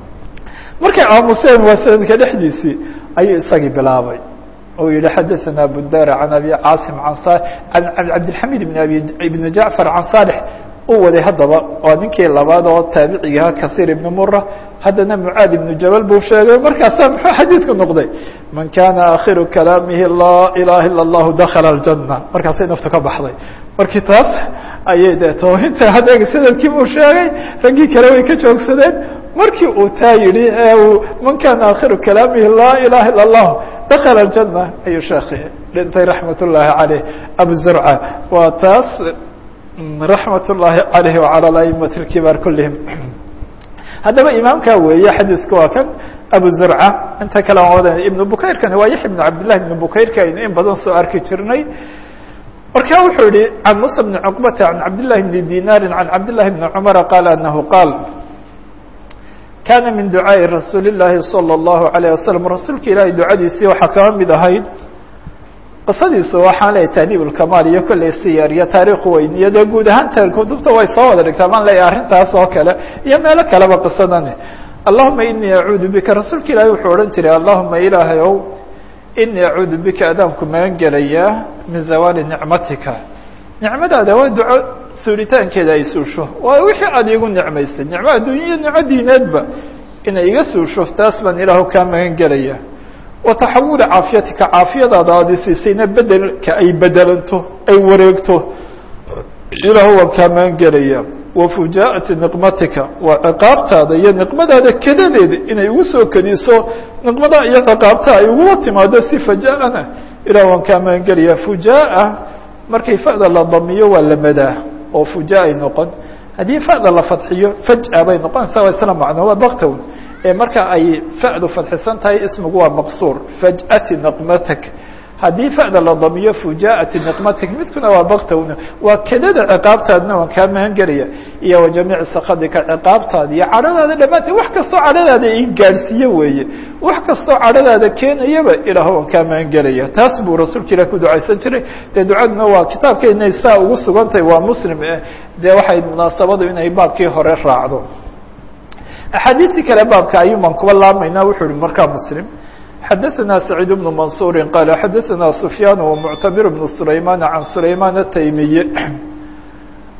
[SPEAKER 1] markay aamuseen waa sanadka dhexdiisii ayuu isagii bilaabay oo yihi xadaثana bundaar can abi caasim an an cabdilxamid ibn abi ibn jacfar can saalix uu waday haddaba waa ninkii labaad oo taabicigaha kahiir ibn mura haddana mucaad ibnu jabal buu sheegay markaasaa muxuu xadiidku noqday man kana akhiru kalaamihi laa ilaha ila اllahu dakala اljana markaasay naftu ka baxday markii taas ayay de to inta hadda sanadkii buu sheegay raggii kale way ka joogsadeen markii uu taa yihi man kana akhiru kalaamihi laa ilaha ila اllah dakala اljana ayuu sheekhi dhintay raxmat ullaahi caleyh abu zurca waa taas raxmat ullaahi caleyh wacalى aimati اkibaar kulihim haddaba imaamka weeye xadiidku waa kan abu zurca inta kale aan wadan ibnu bukayrkani waa yaxya ibnu cabdillahi ibnu bukayrka aynu in badan soo arki jirnay marka wuxuu yihi can musa bni cuqbata can cabdillahi bni dinaari can cabdillahi bni cumara qaala anahu qaal kana min ducaaءi rasuuli اllaahi salى اllahu alayه wasalam rasuulka ilaahay ducadiisii waxaa kaba mid ahayd qisadiisu waxaan leeyahy taadiib ulkamaal iyo kolley siyaar iyo taariikhu weyn iyo dee guud ahaan kutubta way soo wada dhigtaa maan leeyahy arrintaas oo kale iyo meelo kaleba qisadani allahuma inii acuudu bika rasuulka ilaahay wuxuu odhan jiray allahuma ilaahay ow inii acuudu bika adaanku magan gelayaa min zawaali nicmatika nicmadaada waa duco suulitaankeeda ay suusho waa wixii aada iigu nicmaysay nicmo adduunya nicmo diineedba inay iga suusho taas baan ilaahu kaa magan gelaya wa taxawuli caafiyatika caafiyadaada aada isiisayna bedelka ay bedelanto ay wareegto ilaahu waan kaa magan gelaya wa fujaa'ati niqmatika waa ciqaabtaada iyo niqmadaada kedadeeda inay igu soo kediso niqmada iyo ciqaabta ay ugula timaado si faja'ana ilah waan kaa magan gelaya fujaa'a markay fa'da la damiyo waa la madaa oo fujaa ay noqon haddii fa'da la fadxiyo faj'a bay noqonaysaa waa isla macno waa baktown ee marka ay fa'du fadxisan tahay ismigu waa maqsuur faj'ati niqmatak haddii fa'da la damiyo fujaa'ati niqmatik midkuna waa baktown waa kedada ciqaabtaadna waan kaa magan gelaya iyo wa jamiici sakadika ciqaabtaada iyo cadhadaada dhammaanteed wax kastoo cadhadaada i gaadhsiiye weeye wax kastoo cadhadaada keenayaba ilaah waan kaa magan gelaya taas buu rasuulka ilah ku ducaysan jiray dee ducaduna waa kitaabkeenay saa ugu sugantahay waa muslim eh dee waxay munaasabadu inay baabkii hore raacdo axaadiistii kale baabka ayuuban kuba laamaynaa wuxuu ihi markaa muslim xadaثna سacيid بن maنصuuri qaala xadaثna سufyaan ومctamir بن سulayman can sulayman الtaymiy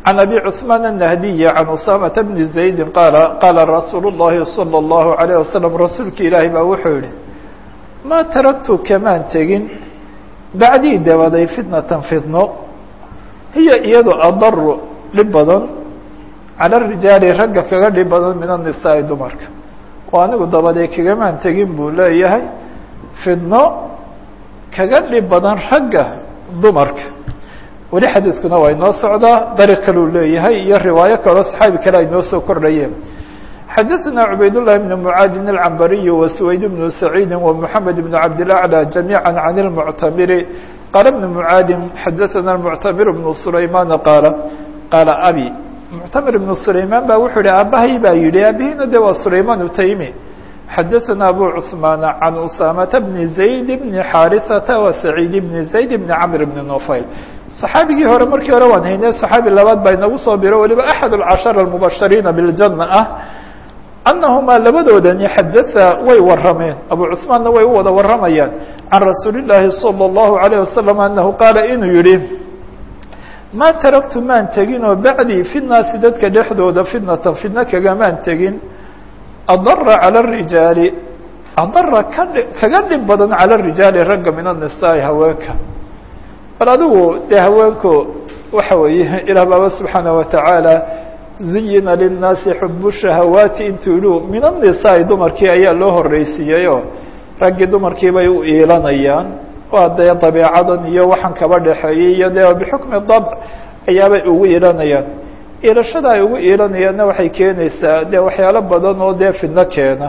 [SPEAKER 1] عن أبي عثمان النهدي عن أسامة بن زيد قال قال رsuuل اللhi صلى الله عليه وسلم رasuulka ilaahi baa wuxuu yihi mا taركtu kamaan tegin baعdii dabaday fitنaة fitno hiya iyado adaru dhib badan calى الrijaali ragga kaga dhib badan min النisaaءi dumarka oo anigu dabadee kagamaan tegin buu leeyahay fidno kaga dhib badan ragga dumarka weli xadiidkuna waa inoo socdaa dariq kaleu leeyahay iyo riwaayo kaloo saxaabi kale ay noo soo kordhayeen xadaثna cubayd للhi بن mعaadin الcambariي وسwayd بن سacيidi ومحamed بن cabdالأعلى جamيعا عن المctamiri qaala بن mعaadin xadaثna المctamir بن سlayman qaala qaala abi muctamir بن سlayman ba wuxuu yihi aabahay baa yihi aabihina de waa sulayman utaymi xadaثna abu cثmaan can usaamata bni zayd bni xaariثata wa saciid bni zayd bni camr bni nufayl صaxaabigii hore markii hore waan haynay صaxaabi labaad baa inagu soo biro waliba axad اcashara اmubashiriina biاljana ah anahumaa labadoodani xadaa way warameen abu cثmaanna way u wada waramayaan can rasuuli الlaahi salى الlahu عalيه wasalam anahu qaala inuu yihi ma taraktu maan tegin oo bacdii fi naasi dadka dhexdooda fitnatan fitno kagamaan tegin adara calى الrijaali adara ka kaga dhib badan calى الrijaali ragga min الnisaai haweenka bal adigu dee haweenku waxa weeye ilaah baaba subxaanaه wataعaalى zuyina lلnaasi xubu shahawaati intuu yihi min الnisaai dumarkii ayaa loo horeysiiyeyoo raggii dumarkii bay u iilanayaan waa dee dabeecadan iyo waxaan kaba dhexeeyey iyo dee bixukmi dabc ayaabay ugu iilanayaan iilashada ay ugu iilanayaanna waxay keenaysaa dee waxyaalo badan oo dee fidno keena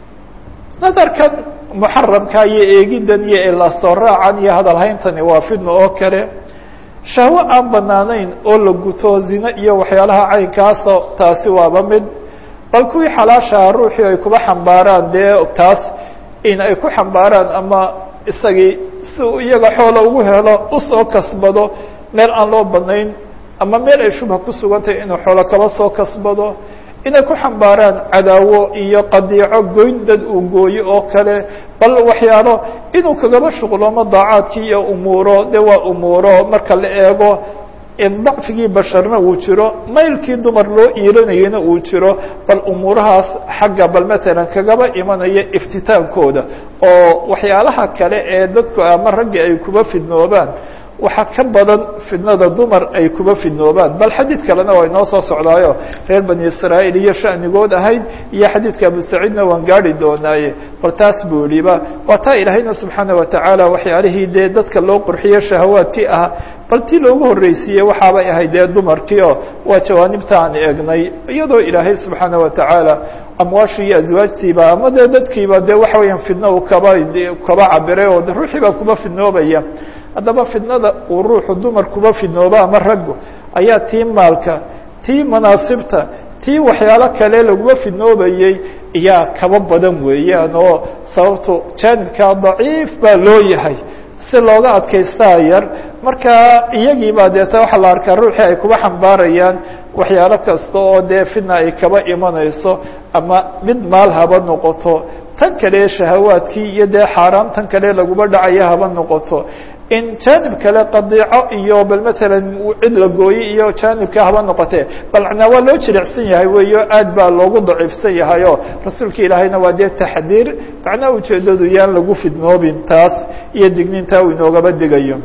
[SPEAKER 1] nadarkan muxaramka iyo eegidan iyo ilasoo raacan iyo hadalhayntani waa fidno oo kale shahwo aan banaanayn oo la guto zine iyo waxyaalaha caynkaaso taasi waaba mid bal kuwii xalaashaha ruuxii ay kuba xambaaraan dee taas in ay ku xambaaraan ama isagii si uu iyaga xoola ugu helo usoo kasbado meel aan loo banayn ama meel ay shubha ku sugantahay inuu xoolo kaba soo kasbado inay ku xambaaraan cadaawo iyo qadiico goyn dad uu gooyo oo kale bal waxyaalo inuu kagaba shuqloomo daacaadkii iyo umuuro de waa umuuro marka la eego dacfigii basharna uu jiro maylkii dumar loo iilanayana uu jiro bal umuurahaas xagga bal matalan kagaba imanaya iftitaankooda oo waxyaalaha kale ee dadku ama ragga ay kuba fidnoobaan waxaa ka badan fidnada dumar ay kuba fidnoobaan bal xadiid kalena waa inoo soo socdaayo reer bani israa'iil iyo shanigood ahayd iyo xadiidka abu saciidna waan gaari doonaaye bal taas buu yihiba waa taa ilaahayna subxaana watacaala waxyaalihii dee dadka loo qurxiyo shahawaadkii ah bal tii loogu horreysiiyey waxaabay ahayd dee dumarkii oo waa jawaanibta aan eegnay iyadoo ilaahay subxaana watacaala amwaashii iyo aswaajtiiba ama dee dadkiiba dee waxa weeyaan fidno uu kaba kaba cabiray oo ruuxii baa kuba fidnoobaya haddaba fidnada uu ruuxu dumar kuba fidnooba ama raggu ayaa tii maalka tii manaasibta tii waxyaalo kale laguma fidnoobayey iyaa kaba badan weeyaan oo sababtu jaanibkaa daciif baa loo yahay si looga adkaystaa yar marka iyagii baa deeta waxaa la arkaa ruuxii ay kuba xambaarayaan waxyaalo kasta oo dee fidna ay kaba imanayso ama mid maal haba noqoto tan kale shahawaadkii iyo dee xaaraam tan kale laguma dhacaya haba noqoto in jaanib kale qadiico iyo bal matalan cid la gooyey iyo jaanibka haba noqotee bal macnaa waa loo jilicsan yahay weeyo aad baa loogu daciifsan yahay oo rasuulka ilaahayna waa dee taxdiir macnaha ujeedadu yaan lagu fidnoobin taas iyo digniintaa uu inoogaba digayo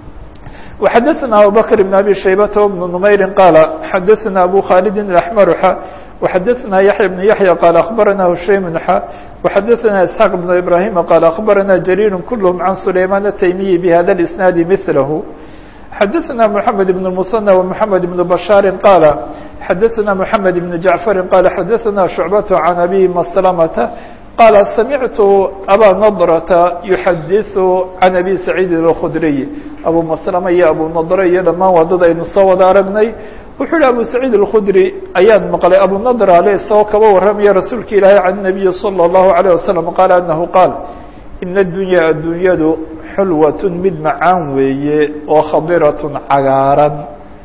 [SPEAKER 1] وxadثna abubكر بن أbي شhaybة بن نmayri qاaل xadثna أbو khالد الأحmر x وxadثna يحيى بن يحيى qال أخبرna هشaيم x وxadثna إسحاq بن إبراهيم qال أخبرna جرير كلهم عن سليمان التيمي بhذا الإسناaد مثله xadثna محمد بن المثنى ومحمد بن بشhاaر qاaل xadثna محمد بن جعفر qال xadثna شعبة عن أbي مسلمة qال سمعت أbا نضرة يحadiث عن أbي سعيد الخdري أbو مسلمة iyo أbو نضرة iyo dhamaan waa dad aynu soo wada aragnay wuxuu hi أbو سعيد الخdري ayaan maqlay أbو نضرة ale isagoo kaba waramaya rasuulka ilaahi عن النبي صلى الله عليه وسلم qال أنه qاaل إن الدuنيا addunyadu xulوة mid macaan weeye oo khadiraة cagaaran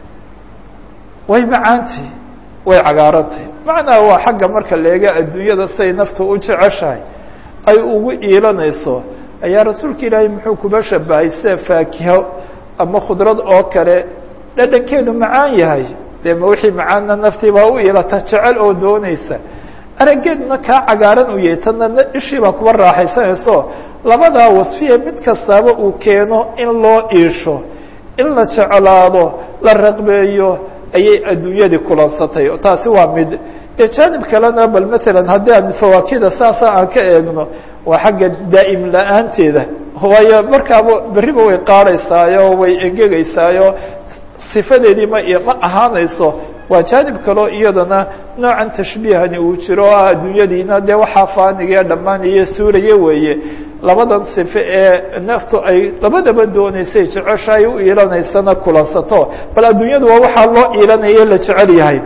[SPEAKER 1] way macaanti way cagaarantay macnaa waa xagga marka la eega adduunyada siday naftu u jeceshahay ay ugu iilanayso ayaa rasuulka ilaahay muxuu kuba shabahay sida faakiho ama khudrad oo kale dhadhankeedu macaan yahay dee ma wixii macaana naftii baa u ilata jecel oo doonaysa araggeedna kaa cagaaran u yahay tana ishii baa kuba raaxaysanayso labadaa wasfiye mid kastaaba uu keeno in loo iisho in la jeclaado la raqbeeyo ayay adduunyadii kulansatay taasi waa mid dee jaanib kalena bal matalan haddii aan fawaakida saasa aan ka eegno waa xagga daa'im la-aanteeda waayo markaaba berriba way qaadaysaayo way engegaysaayo sifadeedii ma ma ahaanayso waa jaanib kaleo iyadana noocan tashbiihani uu jiro o ah adduunyadiina dee waxaa faanigae dhammaanaya suuraye weeye labadan sife ee naftu ay labadaba doonaysay jecesha ay u iilanaysana kulansato bal adduunyadu waa waxaa loo iilanaye la jecel yahay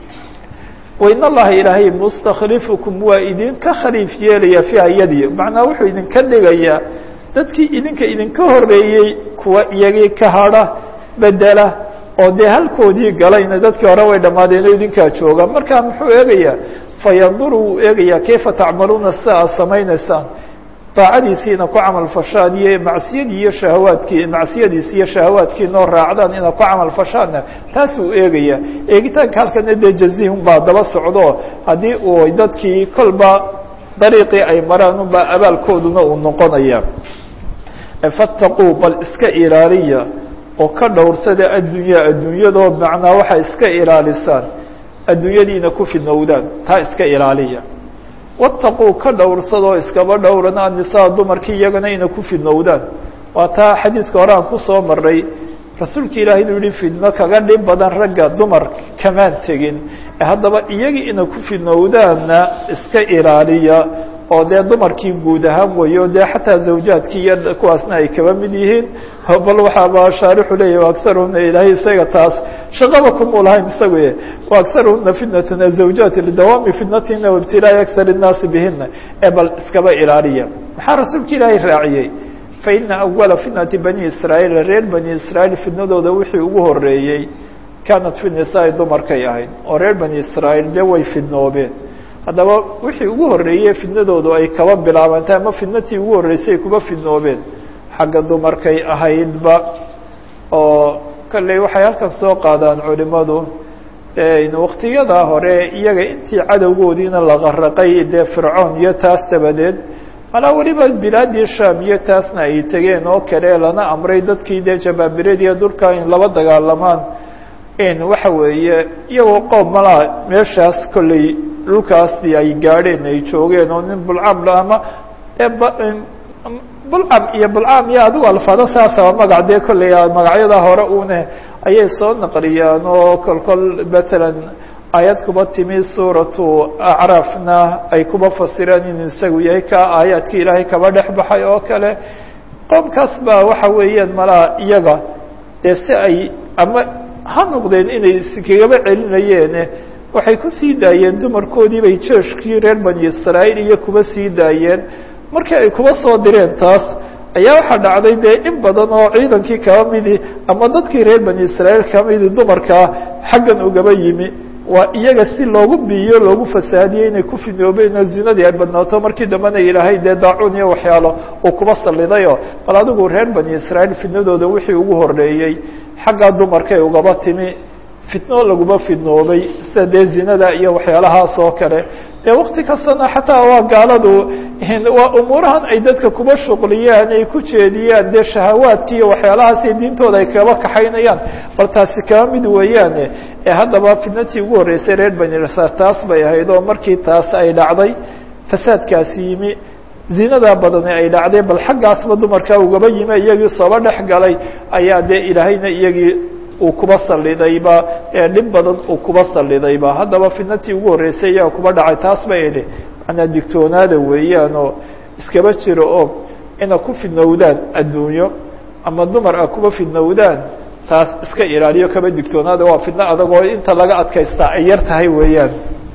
[SPEAKER 1] wain allaha ilaahay mustaklifukum waa idinka khaliif yeelaya fiiha yadii macnaa wuxuu idinka dhigayaa dadkii idinka idinka horeeyey kuwa iyagii ka hadha bedela oo dee halkoodii galayna dadkii hore way dhammaadeen oo idinkaa jooga marka muxuu eegayaa fayanduru wuu eegayaa kayfa tacmaluuna sida aad samaynaysaan daacadiisiina ku camal fashaan iyo macsiyadii iyo shahawaadkii macsiyadiisi iyo shahawaadkii noo raacdaan inaad ku camal fashaanna taas uu eegaya eegitaanka halkana dee jazihum baa daba socdo haddii uu dadkii kolba dariiqii ay maraan unbaa abaalkooduna uu noqonaya fattaquu bal iska ilaaliya oo ka dhowrsada addunya adduunyadoo macnaa waxaa iska ilaalisaan adduunyadiina ku fidnowdaan taa iska ilaaliya wataquu ka dhowrsadoo iskaba dhowran annisaa dumarkii iyagana ina ku fidnowdaan waa taa xadiidka hore aan kusoo maray rasuulka ilaahay inuu yihi fidno kaga dhib badan ragga dumar kamaan tegin haddaba iyagii ina ku fidnowdaanna iska ilaaliya oo dee dumarkii guud ahaan weyo dee xataa zawjaadkii iyo kuwaasna ay kaba mid yihiin bal waxaaba shaarixu leeyahy agarhuna ilaahay isaga taas shaqaba kumuu lahayn isagu agarhuna fitnatna zawjaati lidawaami fitnatina waibtilaa'i akar الnaasi bihina ee bal iskaba ilaaliya maxaa rasuulka ilaahay raaciyey faina awala fitnati bani israaيil reer bani israaيil fitnadooda wixii ugu horeeyey kaanat fi nisaai dumarkay ahayd oo reer bani israaيil dee way fidnoobeen haddaba wixii ugu horeeyey fidnadoodu ay kaba bilaabantay ama fidnatii ugu horreysay kuba fidnoobeen xagga dumarkay ahaydba oo kolley waxay halkan soo qaadaan culimadu waktiyadaa hore iyaga intii cadowgoodiina la qaraqay dee fircoon iyo taas dabadeed malaa weliba bilaadii sham iyo taasna ay tegeen oo kale lana amray dadkii dee jabaabiradiiyo dhulka in laba dagaalamaan in waxa weeye iyagoo qoob malaa meeshaas kolley dhulkaasi ay gaadheen ay joogeen oo nin bulcam ama bulcam iyo bulcam iyo adigu alfaado saasaba magac dee kolley magacyada hore une ayay soo naqliyaan oo kol kol matalan aayad kuba timi suuratu acraafna ay kuba fasireen inuu isagu yahay ka aayaadki ilaahay kaba dhex baxay oo kale qoomkaas baa waxa weeyaan malaa iyaga dee si ay ama ha noqdeen inay iskagaba celinayeene waxay ku sii daayeen dumarkoodii bay jeeshkii reer bani israa'iil iyo kuba sii daayeen markii ay kuba soo direen taas ayaa waxaa dhacday dee in badan oo ciidankii kaba midi ama dadkii reer bani israa'iil kaba midi dumarkaa xaggan ugaba yimi waa iyaga si loogu biiyo loogu fasaadiyey inay ku fidnoobeen oo zinadii ay badnaato markii dambena ilaahay dee daacuun iyo waxyaalo uu kuba sallidayoo bal adigu reer bani israa'iil fidnadooda wixii ugu horreeyey xaggaa dumarkay ugaba timi fitno laguma fidnoobay sida dee zinada iyo waxyaalahaas oo kale dee wakti kastana xataa waa gaaladu waa umuurahan ay dadka kuba shuqliyaan ay ku jeediyaan dee shahawaadki iyo waxyaalahaas iyo diintooda ay kaba kaxaynayaan bal taasi kaba mid weeyaane ee haddaba fitnatii ugu horreysay reer bani israel taas bay ahayd oo markii taas ay dhacday fasaadkaasi yimi zinadaa badani ay dhacday bal xaggaasba dumarkaa ugaba yimi iyagii sooba dhex galay ayaa dee ilaahayna iyagii uu kuba sallidayba ee dhib badan uu kuba sallidayba haddaba fitnatii ugu horreysay iyaga kuba dhacay taas bay idhi manaa digtoonaada weeyaan oo iskaba jiro oo ina ku fidnowdaan adduunyo ama dumar a kuba fidnowdaan taas iska ilaaliyo kaba digtoonaada waa fidno adag oo inta laga adkaystaa ay yar tahay weeyaan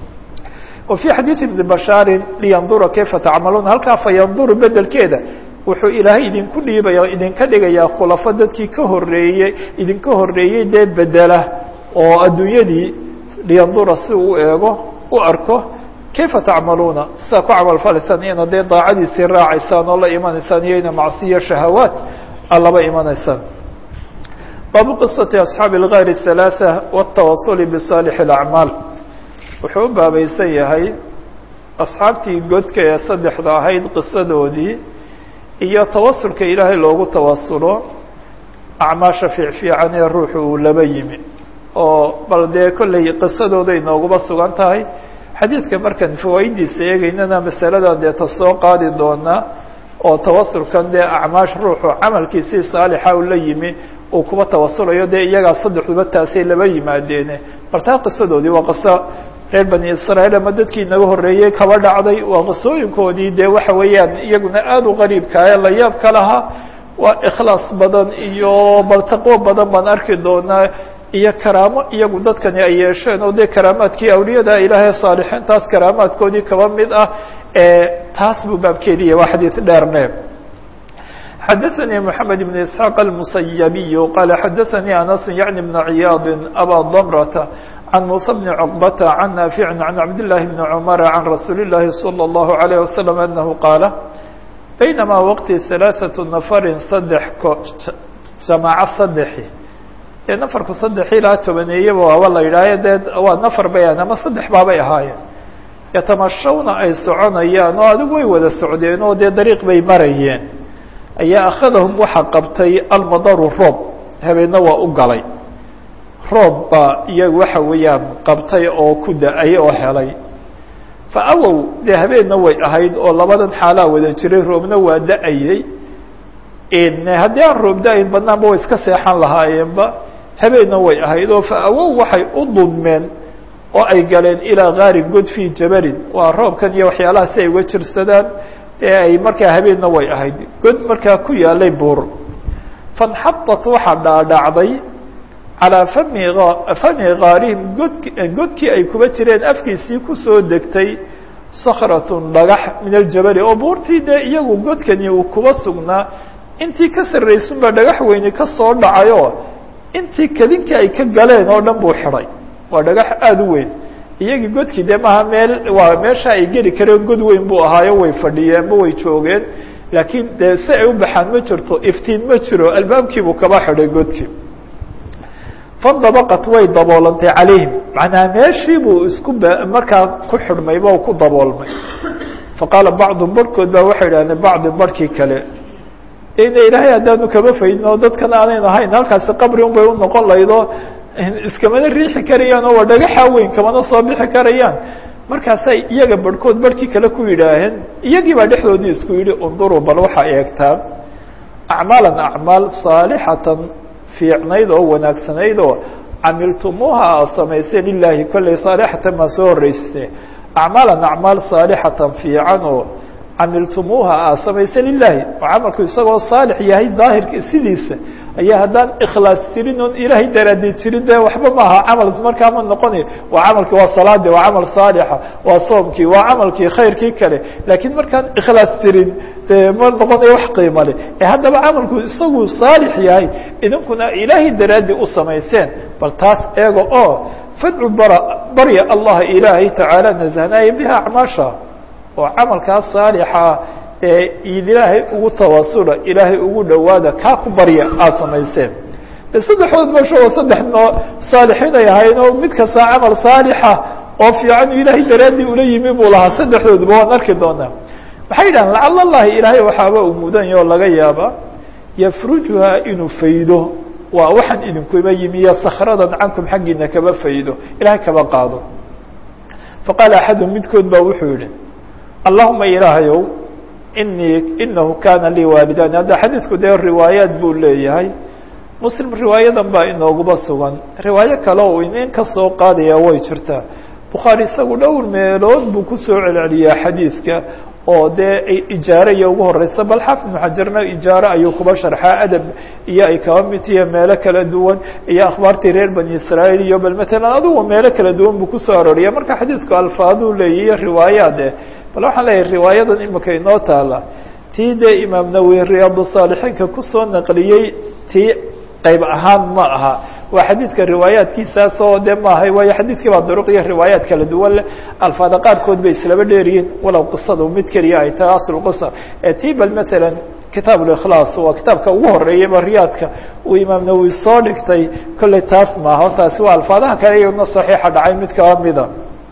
[SPEAKER 1] wa fii xadiidi ibni bashaarin liyandura kayfa tacmaluuna halkaa fa yanduru bedelkeeda wuxuu ilaahay idinku dhiibaya idinka dhigayaa khulafo dadkii ka horeeyey idinka horeeyey dee bedela oo adduunyadii liyandura si uu eego u arko kayfa tacmaluuna sidaa ku camalfalaysaan ina dee daacadiisii raacaysaan oo la imanaysaan iyo ina macsiyo shahawaat a laba imanaysaan baabu qiصaةi أصxaabi الغاar الثaلاثة والتawaصل بصاalح الأعmاal wuxuu u baabaysan yahay asxaabtii godka ee saddexda ahayd qisadoodii iyo tawasulka ilaahay loogu tawasulo acmaasha fiicfiican ee ruuxu uu laba yimi oo bal dee kolley qisadooday nooguba sugan tahay xadiidka markaan fawaa'idiisa eegeynana masaladan dee ta soo qaadi doonaa oo tawasulkan dee acmaash ruuxu camalkiisii saalixa u la yimi uu kuba tawasulayo dee iyagaa saddexduba taasay laba yimaadeene bal taa qisadoodii waa qiso reer bani israa'iil ama dadkii inaga horreeyey kaba dhacday waa qisooyinkoodii dee waxa weeyaan iyaguna aada u qariibka ee la yaab ka lahaa waa ikhlaas badan iyo bal taqwo badan baan arki doonaa iyo karaamo iyagu dadkani ay yeesheen oo dee karaamaadkii awliyada ilaahay saalixiintaas karaamaadkoodii kaba mid ah ee taas buu baabkeediya waa xadiid dheerne xadaثnي محamed بن isحاaq الmusayabiy qala xadaثnي anas yaعni بn ciyaad abا dmrة عن موسى بن عقبة عن نافع عن عبد الله بن عمر عن رسول الله صلى الله عليه وسلم أنه قال بينما وقت ثلاثة نفر صدح جماعة صدحi ee نفرku صدح ilaa tobaneeyaba waaba la yidhaayo dee waa نفر bayaan ama صدح baabay ahaayeen yatamashawna ay soconayaan oo adigu way wada socdeen oo dee dariiq bay marayeen ayaa akhadahum waxa qabtay almadaru roob habeenna waa u galay roob baa iyaga waxa weeyaan qabtay oo ku da-ay oo helay fa awow dee habeenna way ahayd oo labadan xaalaa wada jiray roobna waa da-ayey haddii aan roob da-ayn badnaanba way iska seexan lahaayeenba habeenna way ahayd oo fa awow waxay u dulmeen oo ay galeen ilaa gaari god fii jabalin waa roobkan iyo waxyaalaha si ay uga jirsadaan ee ay markaa habeenna way ahayd god markaa ku yaalay buur fanxadat waxaa dhaadhacday calىa fami fami kaarihim godki godkii ay kuba jireen afkiisii kusoo degtay sakratun dhagax min aljabali oo buurtii dee iyagu godkani uu kuba sugnaa intii ka sarraysunba dhagax weyni ka soo dhacayoo intii kadinkii ay ka galeen oo dhan buu xidhay waa dhagax aada u weyn iyagii godkii dee maaha meel waa meesha ay geli kareen god weyn buu ahaayo way fadhiyeenba way joogeen laakiin dee si ay u baxaan ma jirto iftiin ma jiro albaabkiibuu kaba xidhay godkii fandabaqat way daboolantay calayhim macnaa meeshii buu isku b markaa ku xidhmayba o ku daboolmay faqaala bacdum barhkood baa waxay idhahdeen bacdi barhkii kale ina ilaahay haddaanu kama faydin oo dadkan aanan ahayn halkaasi qabri un bay u noqon laydoo iskamana riixi karayaan oo waa dhagaxa weyn kamana soo bixi karayaan markaasay iyaga barhkood barhkii kale ku yidhaaheen iyagii baa dhexdoodii isku yidhi unduruu bal waxaa eegtaan acmaalan acmaal saalixatan fiicnayd oo wanaagsanayd oo camiltumuuha aad samayseen lilaahi kolley saalixatan maa soo horreysate acmaalan acmaal saalixatan fiican oo camiltumuuha aad samayseen lilaahi oo camalku isagoo saalix yahay daahirka sidiisa ayaa haddaan ikhlaas jirin oon ilaahay daraadi jirin dee waxba maaha camal markaa ma noqonayo waa camalkii waa salaadii waa camal saalixa waa soomkii waa camalkii khayrkii kale laakiin markaan ikhlaas jirin dee ma noqonayo wax qiimo leh ee haddaba camalku isagu saalix yahay idinkuna ilaahay daraadi u samayseen bal taas eega oo fadcu bara barya allaha ilaahay tacaala nasahnaaye biha acmaasha oo camalkaas saalixa ee ilaahay ugu tawasula ilaahay ugu dhowaada kaa ku barya aada samayseen de saddexdood meesha saddex noo saalixiin ay ahayn oo mid kasta camal saalixa oo fiican ilaahay daraadii ula yimi buu lahaa saddexdooduba waan arki doonaa maxay yidhahan lacala allahi ilaahay waxaaba uu mudanya oo laga yaaba yafrujuhaa inuu faydo waa waxaan idinkuba yimi iyo sakradan cankum xaggiina kaba faydo ilahay kaba qaado faqaala axadum midkood ba wuxuu yihi allahuma ilaahayow inii inahu kana lii waalidani hadda xadiidku dee riwaayaat buu leeyahay muslim riwaayadan baa inooguba sugan riwaayo kale oo inin ka soo qaadaya way jirtaa bukhaari isagu dhowr meelood buu kusoo celceliyaa xadiidka oo dee ijaare iyo ugu horeysa bal xaafid ibnu xajarna ijaare ayuu kuba sharxaa adab iyo ay kaba mid tihiye meelo kala duwan iyo akhbaartii reer bani israa'iil iyo bal matalan adugu meelo kala duwan buu kusoo arooriya marka xadiidku alfaaduu leeyahiyo riwaayaad eh bal waxaan leeyahay riwaayadan imika inoo taala tii dee imaam nawowi riyaadu saalixiinka kusoo naqliyey tii qayb ahaan ma aha waa xadiidka riwaayaatkiisaas oo de maahay waayo xadiidkii baa duruq iyo riwaayaat kala duwan leh alfaada qaarkood bay islaba dheeryihiin walow qisadu mid keliya ay tahay aslu qisa ee tii bal matalan kitaab اlikhlaas waa kitaabka ugu horeeyayba riyaadka uu imaam nawowi soo dhigtay kolley taas maaha taasi waa alfaadaha kale iyadna saxiixa dhacay mid kaba mida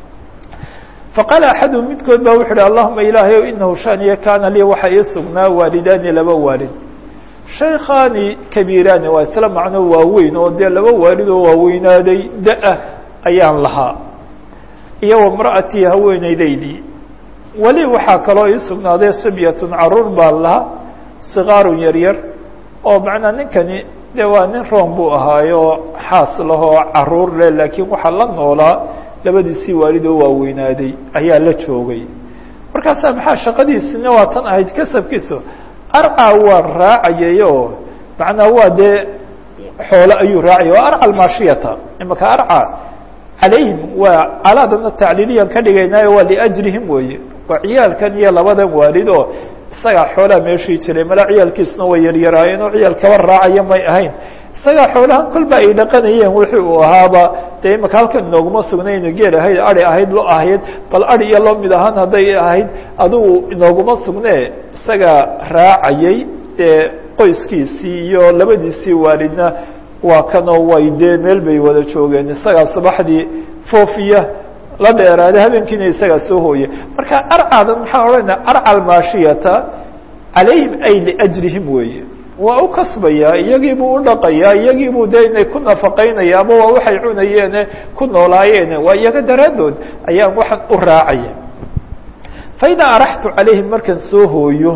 [SPEAKER 1] faqaala axadu midkood ba wuxu uhi allahuma ilaahay o inahu shaniya kaana lii waxa ii sugnaa waalidaani laba waalid shaykhaani kabiiraani waa isla macno waaweyn oo dee laba waalid oo waaweynaaday da-a ayaan lahaa iyo wamra'atii haweeneydaydii weli waxaa kaloo ii sugnaaday sibyatun caruur baan lahaa sikaarun yaryar oo macnaa ninkani de waa nin room buu ahaayo xaas lahoo caruur leh laakiin waxaa la noolaa labadiisii waalid oo waaweynaaday ayaa la joogay markaasaa maxaa shaqadiisina waa tan ahayd kasabkiisu arca waa raacayay oo macnaa waa dee xoolo ayuu raacaya waa arca almaashiyata imaka arca calayhim waa calaadana tacliiliyan ka dhigaynaayo waa liajrihim weeye waa ciyaalkan iyo labadan waalid oo isagaa xoolaha meeshii jiray mala ciyaalkiisna way yaryaraayeen oo ciyaal kaba raacaya may ahayn isagaa xoolahan kolba ay dhaqanayeen wixii uu ahaaba dee imaka halkan inooguma sugnaynu geel ahayd ari ahayd lo ahayd bal ari iyo loo mid ahaan hadday ahayd adigu inooguma sugnee isagaa raacayay dee qoyskiisii iyo labadiisii waalidna waa kanoo way dee meel bay wada joogeen isagaa subaxdii foofiya la dheeraada habeenkiina isagaa soo hooya marka arcadan maxaan odhanaya arca almaashiyata calayhim ay liajrihim weeye waa u kasbayaa iyagiibuu u dhaqayaa iyagiibuu de inay ku nafaqaynaya ama waa waxay cunayeene ku noolaayeene waa iyaga daraaddood ayaan waxaan u raacaya faidaa araxtu calayhim markaan soo hooyo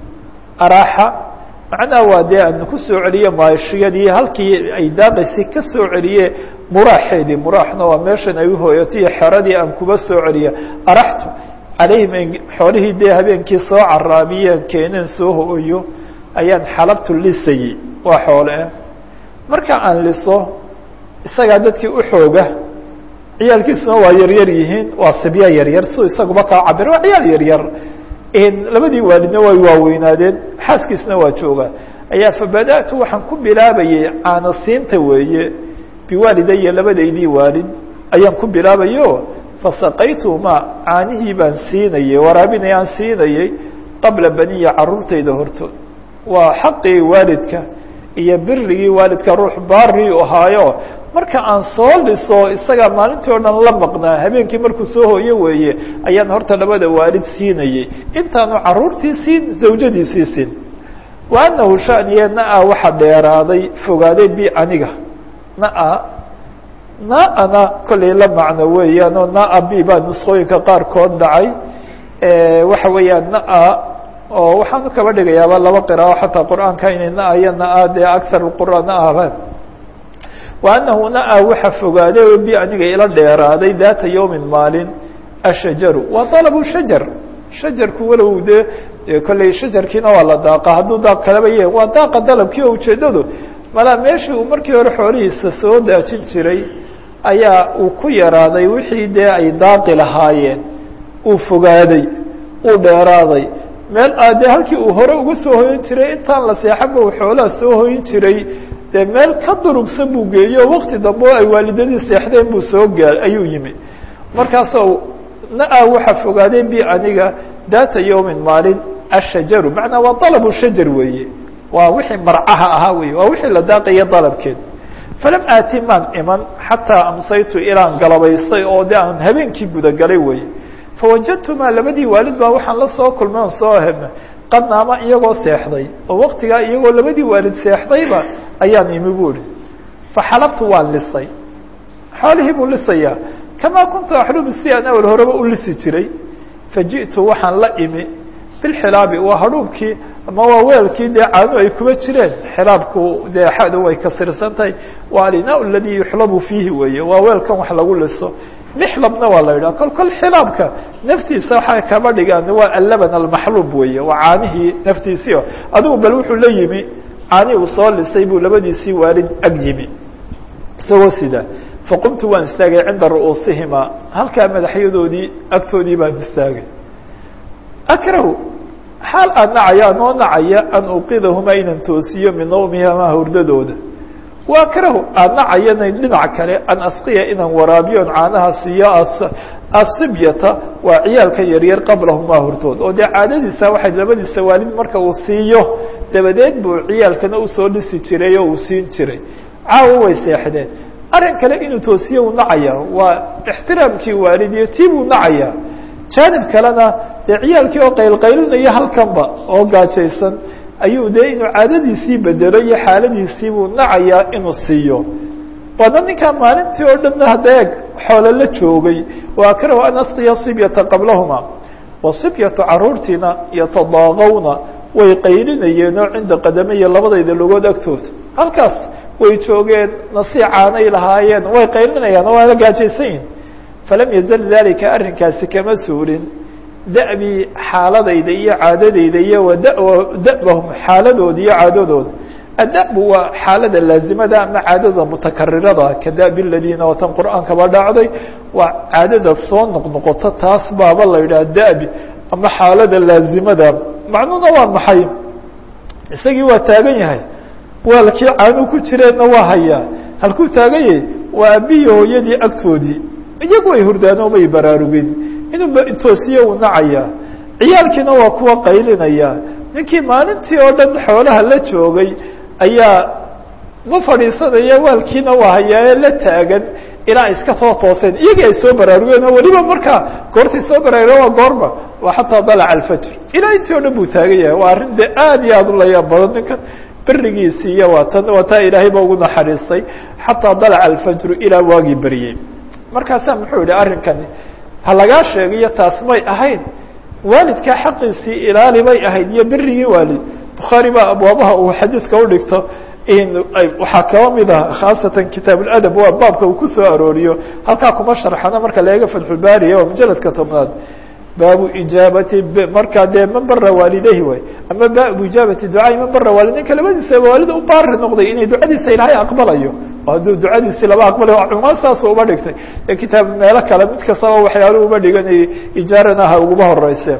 [SPEAKER 1] araxa macnaha waa dee aan ku soo celiye maashiyadii halkii ay daaqaysay ka soo celiye muraaxeedii muraaxna waa meeshan ay uhooyatay xeradii aan kuba soo celiya araxtu calayhim xoolihii dee habeenkii soo caraabiyeen keeneen soo hooyo ayaan xalabtu lisayey waa xoole ah marka aan liso isagaa dadkii u xooga ciyaalkiisuna waa yaryar yihiin waa sibya yaryar si isaguba kaa cabir waa ciyaal yaryar labadii waalidna way waaweynaadeen xaaskiisna waa jooga ayaa fabada'tu waxaan ku bilaabayey caanasiinta weeye biwaalidaya labadaydii waalid ayaan ku bilaabayo fasaqaytuhuma caanihii baan siinayey waraabinay aan siinayey qabla baniya caruurtayda hortood waa xaqii waalidka iyo birigii waalidka ruux baari u ahaayo marka aan soo liso isagaa maalintii o dhan la maqnaa habeenkii markuu soo hooyo weeye ayaan horta labada waalid siinayey intaanu caruurtii siin zawjadiisii siin wa anahu shaniye na-a waxa dheeraaday fogaaday bi aniga na-a na-ana kollay la macno weeyaan oo na-a b baa nusqooyinka qaarkood dhacay waxa weeyaan na-a oo waxaanu kaba dhigayaaba laba qiraao xataa qur-aanka inay na-a iyo na-a dee agar qura na-aban wa anahu na-a waxa fogaaday oo bi aniga ila dheeraaday daata yawmin maalin ashajaru waa dalabu shajar shajarku walow dee kolley shajarkiina waa la daaqa hadduu daaq kalaba yahay waa daaqa dalabkii oo ujeedadu malaa meeshii uu markii hore xoolihiisa soo daajin jiray ayaa uu ku yaraaday wixii dee ay daaqi lahaayeen uu fogaaday uu dheeraaday meel dee halkii uu hore uga soo hoyin jiray intaan la seexaba uu xoolaha soo hoyin jiray dee meel ka durugsan buu geeyo wakti dambe oo ay waalidadii seexdeen buu soo gaa ayuu yimi markaasoo na-a waxa fogaaday bi aniga daata yawmin maalin ashajaru macnaa waa dalabu shajar weeye waa wixii marcaha ahaa wey waa wixii la daaqaya dalabkeed falam aati maan iman xataa amsaytu ilaan galabaystay oo de aan habeenkii gudagalay weye fawajadtumaa labadii waalid baa waxaan la soo kulmay on soo hena qad naama iyagoo seexday oo waktigaa iyagoo labadii waalid seexdayba ayaan imi buuri faxalabtu waan lisay xoolihii buu lisayaa kamaa kuntu axlubu si aan awel horeba u lisi jiray faji'tu waxaan la imi bilxilaabi waa hadhuubkii ama waa weelkii dee caanu ay kuba jireen xilaabku dee xadu way kasirsan tahay waa alinaa aladii yuxlabu fiihi weeye waa weelkan wax lagu liso mixlabna waa la yidhaha kol kol xilaabka naftiisa waxay kaba dhigaan waa allaban almaxluub weeye waa caanihii naftiisio adigu bal wuxuu la yimi caani uu soo lisay buu labadiisii waalid ag yimi isagoo sida faqumtu waan istaagay cinda ru'uusihima halkaa madaxyadoodii agtoodii baan istaagay akrahu xaal aan nacaya anoo nacaya an uqidahuma inan toosiyo min nawmihimaa hurdadooda wa akrahu aan nacayana dhinac kale an asqiya inaan waraabiyo on caanaha siiyo asibyata waa ciyaalka yaryar qablahumaa hortood oo dee caadadiisa waxay labadiisa waalid marka uu siiyo dabadeed buu ciyaalkana usoo dhisi jiray oo uu siin jiray caawa way seexdeen arrin kale inuu toosiye u nacaya waa ixtiraamkii waalidiyo tii buu nacaya jaanib kalena dee ciyaalkii oo qaylqaylinaya halkanba oo gaajaysan ayuu dee inuu caadadiisii bedelo iyo xaaladiisii buu nacayaa inuu siiyo waana ninkaa maalintii oo dhanna hadda eeg xoolo la joogay wa akrahu an asqiya sibyata qablahuma wa sibyatu caruurtiina yatadaaqawna way qaylinayeenoo cinda qadamaya labadayda logood agtooda halkaas way joogeen nasiicaanay lahaayeen way qaylinayaan oo waana gaajaysan yihin falam yazal dalika arrinkaasi kama suulin da'bii xaaladayda iyo caadadayda iyo wada'bahum xaaladooda iyo caadadooda ada'bu waa xaalada laazimada ama caadada mutakarirada ka da'bi ladiina watan qur'aankaba dhacday waa caadada soo noqnoqoto taas baaba la yidhaha da'bi ama xaalada laazimada macnuhuna waa maxay isagii waa taagan yahay waalkii caanuu ku jireenna waa hayaa halkuu taagan yahay waa aabbihi hooyadii agtoodii iyagu ay hurdaan oo may baraarugin inuu toosiye uu nacaya ciyaalkiina waa kuwa qaylinaya ninkii maalintii oo dhan xoolaha la joogay ayaa ma fadhiisanaya waalkiina waa hayaaye la taagan ilaa iska soo tooseen iyagii ay soo baraarugeen oo weliba markaa goortay soo baraarugeen waa goorma waa xataa dalaca alfajr ilaa intii o dhan buu taagan yahay waa arrin dee aad iyo aad u layaab badan ninkan berigiisii iyo waa tan waa taa ilaahay ba ugu naxariistay xataa dalaca alfajru ilaa waagii beriyey markaasaa muxuu yihi arrinkani ha lagaa sheegayo taas may ahayn waalidkaa xaqiisii ilaali bay ahayd iyo berigii waalid bukhaari baa abwaabaha uu xadiidka udhigto waxaa kaba mid ah khaasatan kitaab اladab waa baabka uu kusoo arooriyo halkaa kuma sharxana marka la eega fatxulbaariya waa mujaladka tobnaad baabu ijaabati markaa dee man bara waalidayhi way ama baabu ijaabati ducaai man bara waalid ninka labadiisa waalida u baari noqday inay ducadiisa ilaahay aqbalayo hadduu ducadiisi laba aqbalayo cumaan saasu uba dhigtay ee kitaab meelo kale mid kastaba waxyaaluhu uba dhiganayay ijaarana ha uguma horeyse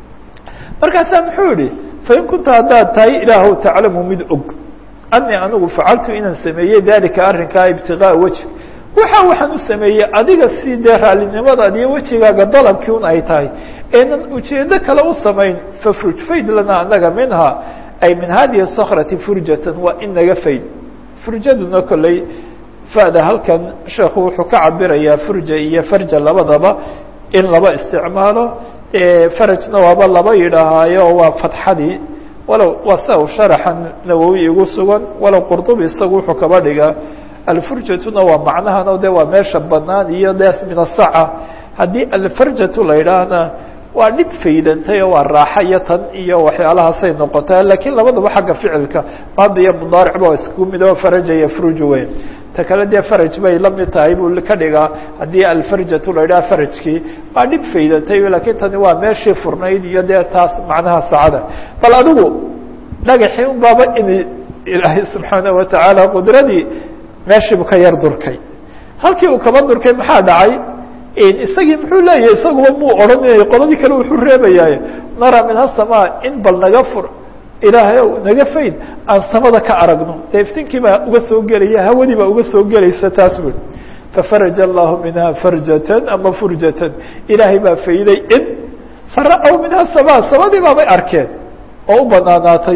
[SPEAKER 1] markaasaa muxuu yihi fain kunta haddaad tahay ilaahu taclamu mid og anii anigu facaltu inaan sameeyey dalika arrinkaa ibtigaa weji waxa waxaan u sameeyey adiga si dee raallinimadaad iyo wejigaaga dalabkii un ay tahay eenan ujeedo kale u samayn fafruj fayd lana anaga minha ay min hadihi sakrati furjatan waa in naga fayd furjaduna kolley fada halkan sheekhu wuxuu ka cabirayaa furja iyo farja labadaba in laba isticmaalo farajna waaba laba yidhaahaayo waa fatxadii walow waa sia u sharaxa nawowi igu sugan walow qurdubi isagu wuxuu kaba dhigaa alfurjatuna waa macnahano de waa meesha banaan iyo des min asaca haddii alfarjatu la yidhaahna waa dhib faydantay oo waa raaxa iyo tan iyo waxyaalahaasay noqotaa lakiin labadaba xagga ficilka maada iyo mudaaric ba isku mid oo faraja iyo fruj weyn ta kale dee faraj bay la mid tahay buu ka dhigaa haddii alfarjatu la yidhaha farajkii waa dhib faydantay lakiin tani waa meeshii furnayd iyo dee taas macnaha sacada bal adigu dhagaxii un baaba in ilaahay subxaanaه watacaala qudradii meeshiibu ka yar durkay halkii uu kaba durkay maxaa dhacay isagii muxuu leeyahay isaguba muu odhanayay qoladii kale wuxuu reebayaaye nara min hasamaa in bal naga fur ilaahay ow naga fayd aan samada ka aragno dee iftinkii baa uga soo gelaya hawadii baa uga soo gelaysa taas bui fafaraja allahu minha farjatan ama furjatan ilaahay baa fayday in fara-w minha samaa samadii baabay arkeen oo u banaanaatay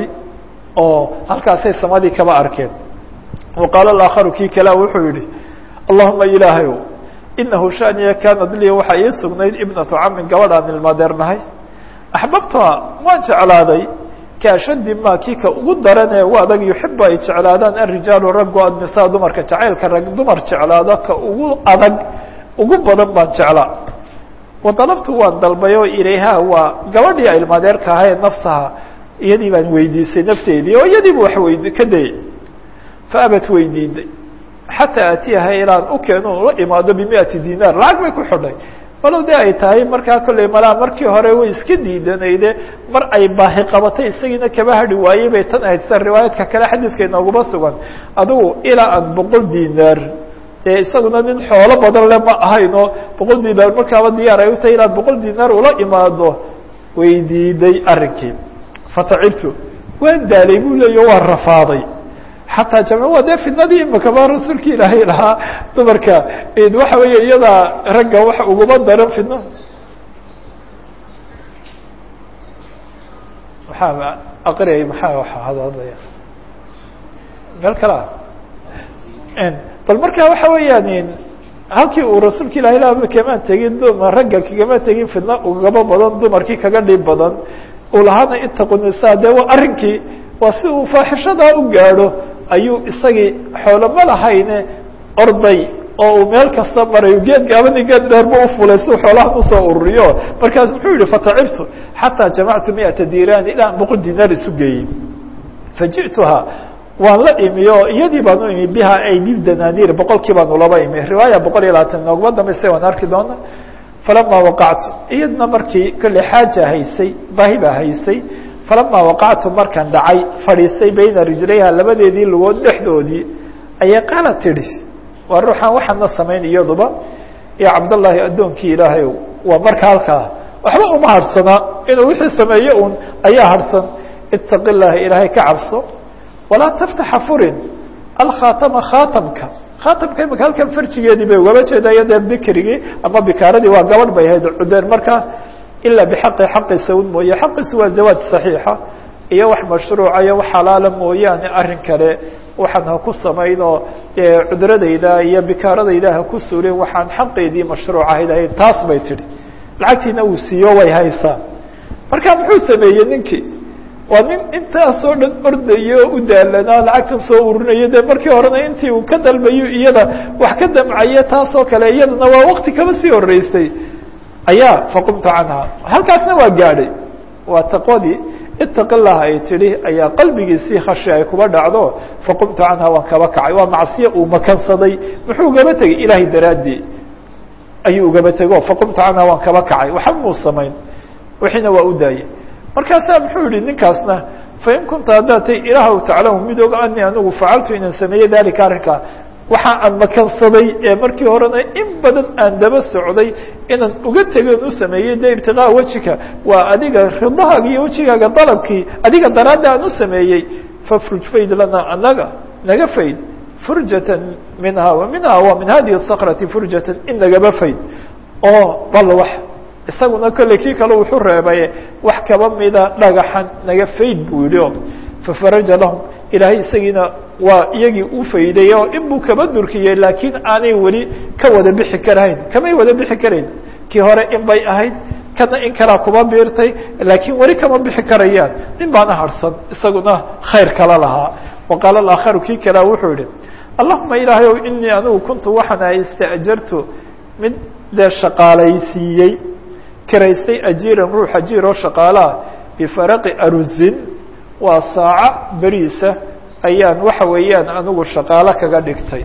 [SPEAKER 1] oo halkaasay samadii kaba arkeen wa qaala alaakharu kii kalea wuxuu yihi allahuma ilaahay ow inahu shaniya kaanad liya waxaa ii sugnayd ibnatu camin gabadhaan ilmadeernahay axbabtuha waan jeclaaday kaashadi ma kii ka ugu daranee u adag yuxibu ay jeclaadaan arijaalu raggu adnisaa dumarka jacaylka rag dumar jeclaado ka ugu adag ugu badan baan jeclaa wadalabtu waan dalbay oo ilayha waa gabadhii a ilmadeerka ahae nafsaha iyadii baan weydiisay nafteedii oo iyadiiba wax weyd ka dayay faabat weydiiday xataa atiyaha ilaan u keeno la imaado bimiati dinaar lacag bay ku xidhay walow de ay tahay markaa kolley malaa markii hore way iska diidanayde mar ay baahi qabatay isagiina kaba hadhi waayey bay tan ahayd sida riwaayaadka kale xadiidka inooguma sugan adugu ilaa aan boqol dinaar dee isaguna nin xoolo badan le ma ahayno boqol dinaar markaaba diyaar ay utahay inaad boqol dinaar ula imaado way diiday arrinkii fatacibtu waan daalay buu leeya waan rafaaday xataa jamc waa dee fidnadii imakaba rasuulka ilaahay lahaa dumarka waxa weeye iyadaa ragga wax uguma daran fidna aqriyay maxaa hadadlaya meel kale ah bal marka waxa weeyaan halkii uu rasuulka ilahi la kamaan tegin duma ragga kagama tegin fidna ugaba badan dumarkii kaga dhib badan uu lahaana itaqu nisa de waa arrinkii waa si uu faaxishadaa u gaadho ayuu isagii xoolo ma lahayne orday oo uu meel kasta marayo geed gaabani geed dheerba ufulay si xoolahan usoo ururiyo markaas muxuu yihi fatacibtu xataa jamactu miata diraan ilaa boqol dinaar isu geeyey faji'tuha waan la imi o iyadii baan u imi biha ay bidanaaniir boqolkii baanu laba imi riwaaya boqol iyo labaatan noogma dambayse waan arki doona falama waqactu iyadna markii kolley xaaja haysay baahi baa haysay falama waqactu markaan dhacay fadhiistay bayna rijlayha labadeedii lugood dhexdoodii ayay qaala tidhi waa ruuxaan waxaana samayn iyaduba iyo cabdallaahi addoonkii ilaahay waa marka halkaa waxba uma harhsanaa inuu wixii sameeye un ayaa harhsan itaqi llaha ilaahay ka cabso walaa taftaxa furin alkhaatama khaatamka khaatamka imika halkan farjigeedii bay ugaba jeedaya dee bikrigii ama bikaaradii waa gabadh bay ahayd cudeen markaa ilaa bixaqi xaqiisa un mooye xaqiisu waa zawaaj saxiixa iyo wax mashruuca iyo wax xalaala mooyaane arrin kale waxaan ha ku samaynoo cudradayda iyo bikaaradayda ha ku sulin waxaan xaqeedii mashruuc ahayd ahayd taas bay tidhi lacagtiina uu siiyo way haysaa marka muxuu sameeyey ninkii waa nin intaasoo dhan ordayo o u daalanaa lacagtan soo urinayo dee markii horena intii uu ka dalbayo iyada wax ka damcaye taasoo kale iyadana waa wakti kaba sii horeysay ayaa faqumtu canha halkaasna waa gaadhay waa taqwadii itaqi lah ay tidhi ayaa qalbigiisii khashi ay kuba dhacdo faqumtu canha waan kaba kacay waa macsiye uu makansaday muxuu ugaba tegey ilaahay daraaddii ayuu ugaba tego faqumtu canha waan kaba kacay waxa muu samayn wixiina waa u daayey markaasaa muxuu yihi ninkaasna fain kunta haddaad tay ilaahw taclamu mid og ani anigu facaltu inaan sameeyey dalika arrinkaa waxa aan makansaday ee markii horena in badan aan daba socday inaan uga tegen u sameeyey de ibtiqaa wejika waa adiga ridahaaga iyo wejigaaga dalabkii adiga daraadda aan u sameeyey fafruj fayd lana anaga naga fayd furjatan minha wa minha wa min hadihi sakrati furjatan in nagaba fayd oo bal wax isaguna kolley kii kale wuxuu reebay wax kaba mida dhagaxan naga fayd buu yihi o fafaraja lahum ilaahay isagiina waa iyagii u fayday oo inbuu kaba durkiyey laakiin aanay weli ka wada bixi karahayn kamay wada bixi karayn kii hore in bay ahayd kana in kalaa kuba biirtay laakiin weli kama bixi karayaan nin baana harhsan isaguna khayr kala lahaa wa qaala alaakharu kii kalea wuxuu yihi allahuma ilaahay ow inii anigu kuntu waxaan ahay istaajartu mid dee shaqaalaysiiyey kiraystay ajiiran ruux ajiir oo shaqaalaah bifaraqi arusin waa saaco beriisa ayaan waxa weeyaan anigu shaqaalo kaga dhigtay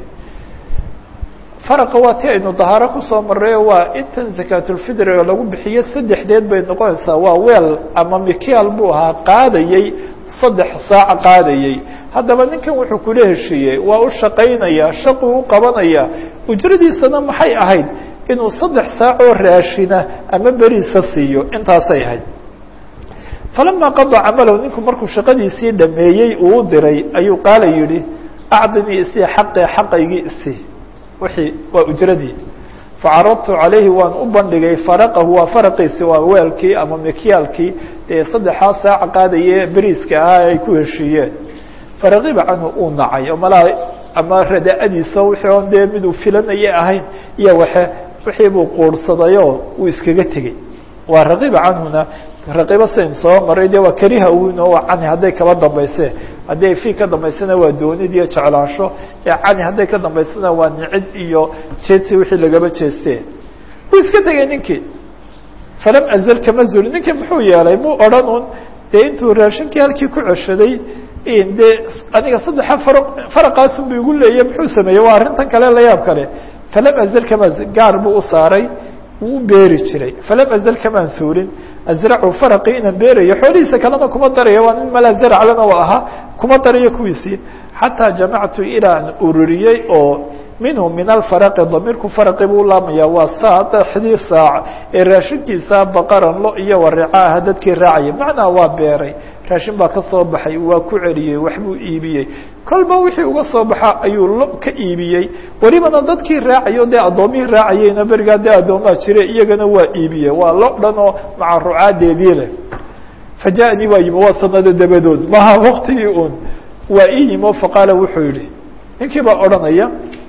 [SPEAKER 1] faraqa waa ti aynu dahaaro kusoo marrayo waa intan zakaatulfidriga lagu bixiyo saddexdeed bay noqonaysaa waa weel ama mikial buu ahaa qaadayey saddex saaca qaadayey haddaba ninkan wuxuu kula heshiiyey waa u shaqaynaya shaquu u qabanaya ujradiisana maxay ahayd inuu saddex saacoo raashina ama beriisa siiyo intaasay ahayd falama qadaa camalahu ninku markuu shaqadiisii dhameeyey uu u diray ayuu qaala yihi acdinii isii xaqee xaqaygii isii wixii waa ujradii facaradtu calayhi waan u bandhigay faraqahu waa faraqiisi waa weelkii ama mikyaalkii dee saddexaa saaca qaadaye beriiska ahaa ay ku heshiiyeen faraqiba canhu uu nacay oo malaa ama radaa'adiisa wixii on dee miduu filanaya ahayn iyo waxe wixii buu quurhsadayoo uu iskaga tegey waa raqiba canhuna raqiba sayn soo maray de waa kariha wino waa cani hadday kaba dambayse haddii ay fi ka dambaysana waa doonid iyo jeclaansho ee cani hadday ka dambaysana waa nicid iyo jeedsi wixii lagaba jeeste wuu iska tegey ninkii falam azal kama zuli ninkii muxuu yeelay muu odhan un dee intuu raashinkii halkii ku ceshaday dee aniga saddexa fara faraqaasun bu igu leeyay muxuu sameeyey waa arrintan kale la yaab kale falam azal kama gaar buu u saaray wuu u beeri jiray falam azal kamaan suurin azracu faraqii inaan beerayo xoolihiisa kalena kuma darayo waa nin malaa zaraclana u ahaa kuma darayo kuwiisii xataa jamactu ilaa aan ururiyey oo minhu min alfaraqi damiirku faraqi buu laamaya waa saddexdii saac ee raashinkiisa baqaran lo iyo waricaaha dadkii raacaya macnaa waa beeray raashin baa ka soo baxay waa ku celiyey waxbuu iibiyey kolba wixii uga soo baxa ayuu lo ka iibiyey welibana dadkii raacayo dee addoomihii raacayeyna berigaa dee addoomaa jire iyagana waa iibiyey waa lo dhan oo maca rucaadeedii leh fajaءnii waa yimi waa sanado dabadood maha waktigii un waa ii yimo faqaala wuxuu yihi ninkii baa odhanaya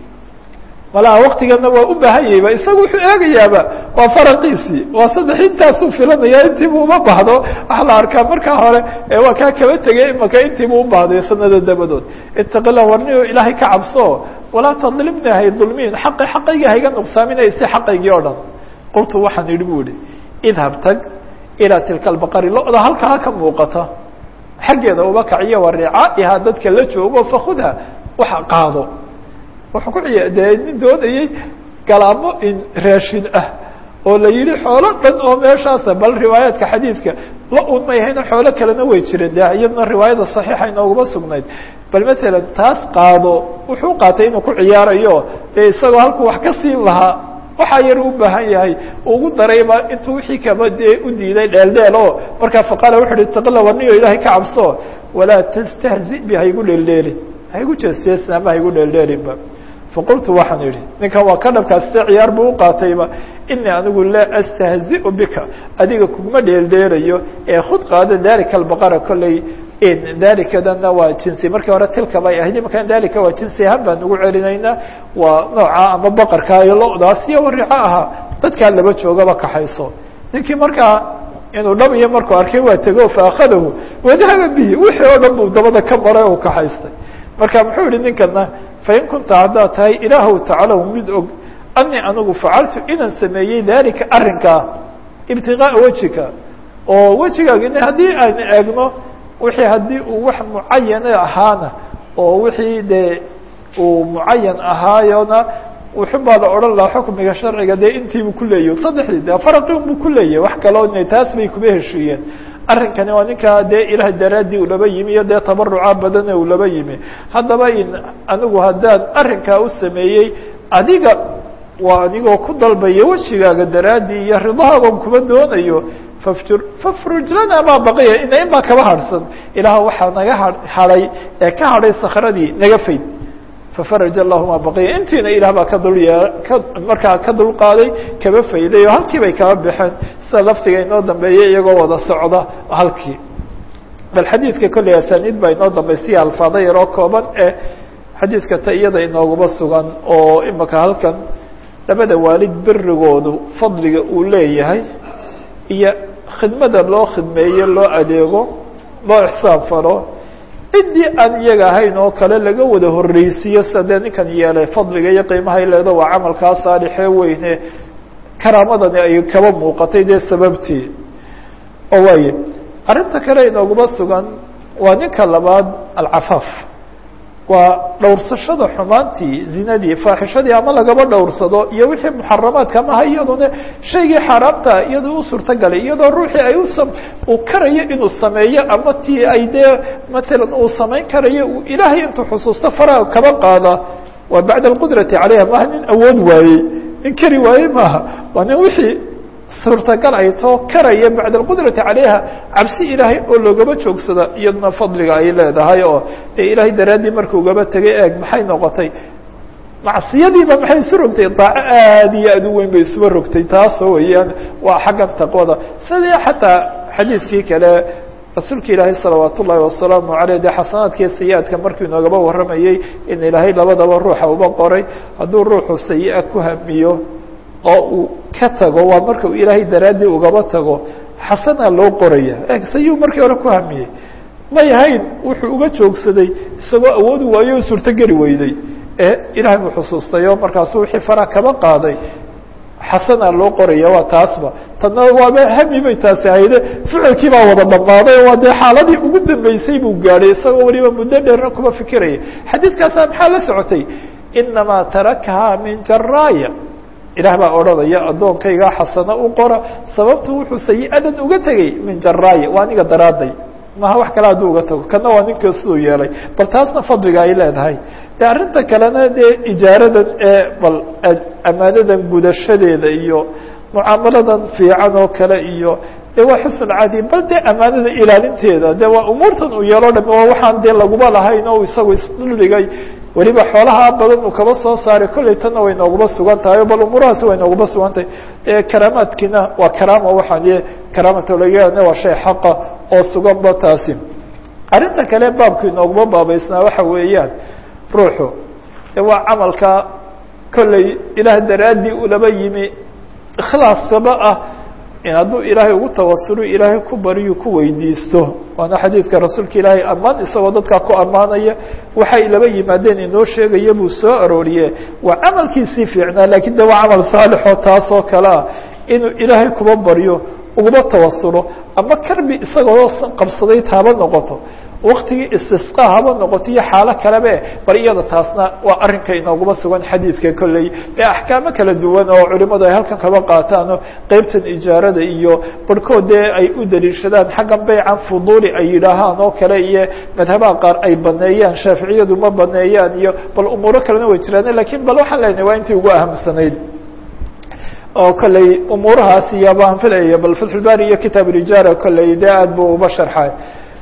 [SPEAKER 1] malaha waktigana waa u baahan yahayba isaga wuxuu eegayaaba waa faraqiisii waa saddex intaasuu filanaya intiibu uma baahdo waxa la arkaa markaa hore waa kaa kaba tegay imaka intiibu u baahday sanada dabadood itaqila warniyo ilaahay ka cabso walaa tadlimni hay dulmiin xaqi xaqayga hayga nuqsaaminaysi xaqaygii o dhan qultu waxaan idhi bu ihi idhab tag ilaa tilka albaqari lo-da halkaa ka muuqata xaggeeda uba kaciyo wa ricaaihaa dadka la joogo fakudha waxa qaado wuxuu ku ciya dee nin doonayey galaamo in raashin ah oo la yihi xoolo dhan oo meeshaasa bal riwaayaadka xadiidka la un may hayna xoolo kalena way jireen de iyadna riwaayada saxiixa inooguma sugnayd bal masalan taas qaado wuxuu qaatay inuu ku ciyaarayo dee isagoo halkuu wax ka siin lahaa waxaa yar u baahan yahay ugu darayba intuu wixii kaba dee u diiday dheeldheel o markaa faqaala wuxu uhi itaqila warniyo ilaahay ka cabso walaa tastahzi bi haygu dheeldheelin haygu jeesjeesna ama haygu dheeldheelinba faqultu waxaan idhi ninkan waa ka dhabkaas se ciyaar buu uqaatayba inii anigu laa astahziu bika adiga kuguma dheeldheelayo ee khud qaada dalika albaqara kolley dalikadana waa jinsi markii hore tilka bay ahayd imankan dalika waa jinsi ahaan baan ugu celinaynaa waa nooca ama baqarka iyo lo-daas iyo warico ahaa dadkaa laba joogaba kaxayso ninkii markaa inuu dhab iyo markuu arkay waa tego faakadahu wadahaba bihi wixii oo dhan buu dabada ka maray u kaxaystay marka muxuu yihi ninkana fain kunta haddaad tahay ilaahw tacalow mid og anii anigu facaltu inaan sameeyey dalika arrinkaa ibtigaaa wejika oo wejigaaga haddii aan eegno wixii haddii uu wax mucayana ahaana oo wixii dee uu mucayan ahaayona wuxun baa la odhan lahaa xukmiga sharciga dee intiibu kuleeyahy saddexdii de faraqi unbu kuleeyahy wax kaloo taas bay kuma heshiiyeen arrinkani waa ninkaa dee ilaah daraaddii ulaba yimi iyo dee tabaruca badane ulaba yimi haddaba in anigu haddaan arrinkaa u sameeyey adiga waa anigoo ku dalbaya wejigaaga daraaddii iyo ridahaagon kuma doonayo fafjur fafruj lana maa baqiya ina in baa kaba harhsan ilaah waxaa naga ha hadhay ee ka hadhay sakradii naga fayd fafaraj allahu maa baqiya intiina ilaah baa ka dul yee ka markaa ka dul qaaday kaba fayday oo halkii bay kaba baxeen sida laftiga inoo dambeeyay iyagoo wada socda halkii bal xadiidka kolley asaniid baa inoo dambaysiya alfaada yaroo kooban ee xadiidka ta iyada inooguma sugan oo imaka halkan labada waalid berigoodu fadliga uu leeyahay iyo khidmada loo khidmeeyo loo adeego loo ixsaan falo ciddii aan iyaga ahayn oo kale laga wada horreysiiyo sida dee ninkan yeelay fadliga iyo qiimahay leedo waa camalkaa saalixee weyne karaamadani ay kaba muuqatay dee sababtii oo waaye arrinta kale inooguma sugan waa ninka labaad alcafaaf waa dhowrsashada xumaantii zinadii faaxishadii ama lagaba dhowrsado iyo wixii muxaramaadka amaha iyaduna shaygii xaaraamta iyadoo u suurtagalay iyadoo ruuxii ay usa uu karayo inuu sameeyo ama tii ay dee matalan uu samayn karayo uu ilaahay intuu xusuusto faraha kaba qaada waa bacda alqudrati calayha maaha nin awood waayey nin kari waaye maaha waa nin wixii suurtagal ay too karaya bacda alqudrati calayha cabsi ilaahay oo loogaba joogsada iyaduna fadliga ay leedahay oo dee ilaahay daraaddii markuu ugaba tegay eeg maxay noqotay macsiyadiiba maxay isu rogtay daaco aad iyo aad u weyn bay isuba rogtay taasoo weeyaan waa xaggan taqwada sidii xataa xadiidkii kale rasuulka ilaahay salawaat ullaahi wasalaamu aleyh dee xasanaadkii sayi-adka markuu inoogaba warramayey in ilaahay labadaba ruuxa uba qoray hadduu ruuxu sayi-a ku hamiyo oo uu ka tago waa marka uu ilaahay daraaddii ugaba tago xasana loo qoraya sayi markii hore ku hamiyey may ahayn wuxuu uga joogsaday isagoo awoodi waayo o suurtogeli weyday ee ilaahay buu xusuustay oo markaasu wixii fara kaba qaaday xasana loo qoraya waa taasba tadna waaba hami bay taasi ahayde ficilkii baa wada dhammaaday waa dee xaaladii ugu dambeysay buu gaadhay isagoo weliba muddo dheerna kuma fikiraya xadiidkaasa maxaa la socotay inamaa tarakahaa min jaraaya ilaah baa odhanaya addoonkayga xasano u qora sababtu wuxuu sayi-adan uga tegey min jaraaya waa aniga daraaday maha wax kale hadduu uga tago kana waa ninka siduu yeelay bal taasna fadliga ay leedahay de arrinta kalena dee ijaaradan ee bal amaanadan gudashadeeda iyo mucaamaladan fiican oo kale iyo de waa xusn cadi bal dee amaanada ilaalinteeda de waa umuurtan uu yeelo dham waa waxaan dee laguma lahayn o isagu isdhuldhigay weliba xoolaha badan uu kaba soo saaray kolley tanna way nooguma sugan tahay bal umuurahaasi way nooguma sugan tahay karaamaadkiina waa karaama waxaan karaamata laga waa shay xaqa oo suganba taasi arrinta kale baabku inooguma baabaysnaa waxa weeyaan ruuxu de waa camalka kolley ilaah daraaddii ulaba yimi ikhlaaskaba ah in hadduu ilaahay ugu tawasulo ilaahay ku baryu ku weydiisto waana xadiidka rasuulka ilaahay ammaan isagoo dadkaa ku ammaanaya waxay laba yimaadeen inoo sheegaya buu soo arooriye waa camalkiisii fiicnaa lakiin de waa camal saalixoo taasoo kale ah inuu ilaahay kuba baryo uguma tawasulo ama karbi isagoo qabsaday taaba noqoto waktigii istisqa haba noqoto iyo xaalo kalebe bal iyada taasna waa arrinka inooguma sugan xadiidka kolley ee axkaamo kala duwan oo culimadu ay halkan kaba qaataano qeybtan ijaarada iyo barhkood dee ay u daliishadaan xaggan baycan fuduuli ay yidhaahaan oo kale iyo madhabaha qaar ay baneeyaan shaaficiyadu ma baneeyaan iyo bal umuuro kalena way jiraan lakiin bal waxaan leenahay waa intii ugu ahamsanayd oo kolley umuurahaas iyo baan filaya bal fatxulbari iyo kitaab ulijaara kolley dee aad buu uba sharxay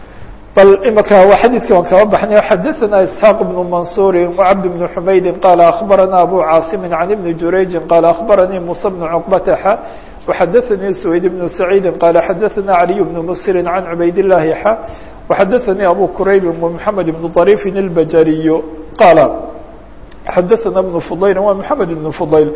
[SPEAKER 1] bal imika waa xadiidkii waan kaba baxnay xadaثana isxaaq بn mansuri وcabd بn xumaydi qala akhbarana abu caasimi can ibni jurayji qala akhbaranii musa bn cqbataxa وxadaثanii سwayd bn saciidi qala xadaثana عaliي bn msiri can cubayd الlahi xa وxadaثanii abu quraybi ومحamed bn طrيفi الbajariy qala xadaثana بن fضayl wa mحamed بن fضayl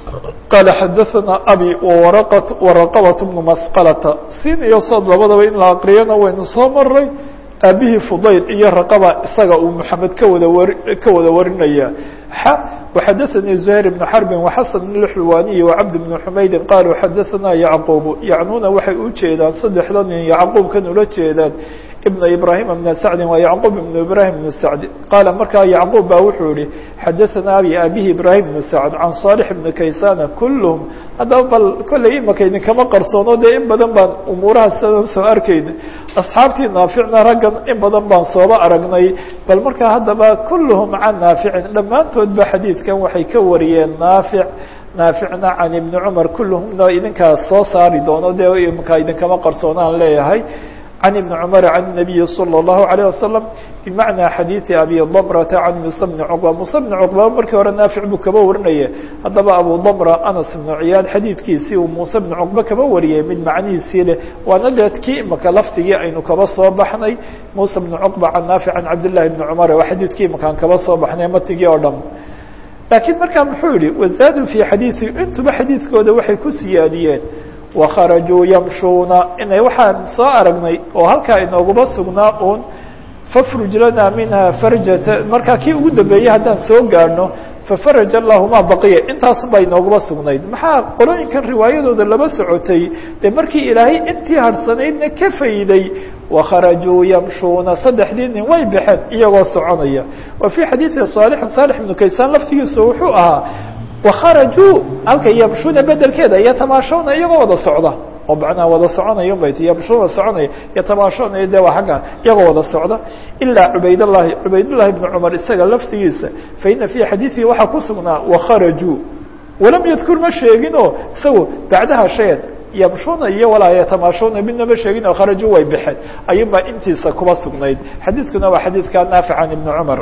[SPEAKER 1] qala xadaثana abi waraqabaة بn masqalata sin iyo sood labadaba in la aqriyana waynu soo maray aabihii fudayl iyo raqaba isaga uu moxamed ka wada wari ka wada warinaya xa وxadaثanii زuhayr بn xarbi وxasan بn اxulwaniyi وcabd بn xumaydi qaluu xadaثana yacquub yacnuuna waxay u jeedaan saddexda nin yacquubkan ula jeedaan ibn ibrahim bn sacdi waa yacquub ibn ibrahim bn sacd qaala markaa yacquub baa wuxuu yihi xadaثana abi abihi ibrahim bn sacd can صaalح bn kaysana kulhm haddaba bal kolley imaka idinkama qarsoono dee in badan baan umuurahaas sadan soo arkayna asxaabtii naaficna raggan in badan baan sooba aragnay bal markaa haddaba kulluhum can naaficin dhammaantood ba xadiidkan waxay ka wariyeen naafic naaficna can ibni cumar kulluhumna idinkaas soo saari doono dee imaka idinkama qarsoonaan leeyahay can ibni cumar can الnabiyi salى الlahu عalيه wasalam bimacnaa xadiidi abi damrata can musa bni cuqba musa bni cuqba markii hore naafic buu kaba warinaya haddaba abu damra anas ibnu ciyaad xadiidkiisii uu muuse bni cuqba kaba wariyay mid macnihiisii leh waana deed kii imaka lafdigii aynu kaba soo baxnay muuse bni cuqba can naafic can cabdillahi bni cumar waa xadiidkii imakaan kaba soo baxnay matigii oo dhan laakiin markaa muxuu yihi wazaadu fii xadiidi intuba xadiidkooda waxay ku siyaadiyeen wakharajuu yamshuuna inay waxaan soo aragnay oo halkaa inooguma sugnaa uun fafruj lana minha farjata markaa kii ugu dambeeyey haddaan soo gaadhno fafaraj allahu ma baqiya intaasu baa inooguma sugnayd maxaa qolooyinkan riwaayadooda laba socotay dee markii ilaahay intii harhsanaydna ka fayday wakharajuu yamshuuna saddexdii nin way baxeen iyagoo soconaya wa fii xadiidi saalixin saalix ibnu kaysaan laftigiisu wuxuu ahaa wakharajuu halka yamshuuna bedelkeeda yatamaashawna iyagoo wada socda oo macnaha wada soconaya bay ti yamshuuna soconaya yatamaashawna de waa agga iyagoo wada socda ilaa cubaydallahi cubaydullahi bni cumar isaga laftigiisa faina fii xadiidihi waxaa ku sugnaa wakharajuu walam yadkur ma sheegin oo isagu bacdaha shayan yamshuuna iyo walaa yatamaashawna midna ma sheegin oo kharajuu way baxeen ayuunbaa intiisa kuba sugnayd xadiidkuna waa xadiidka naafic can ibni cumar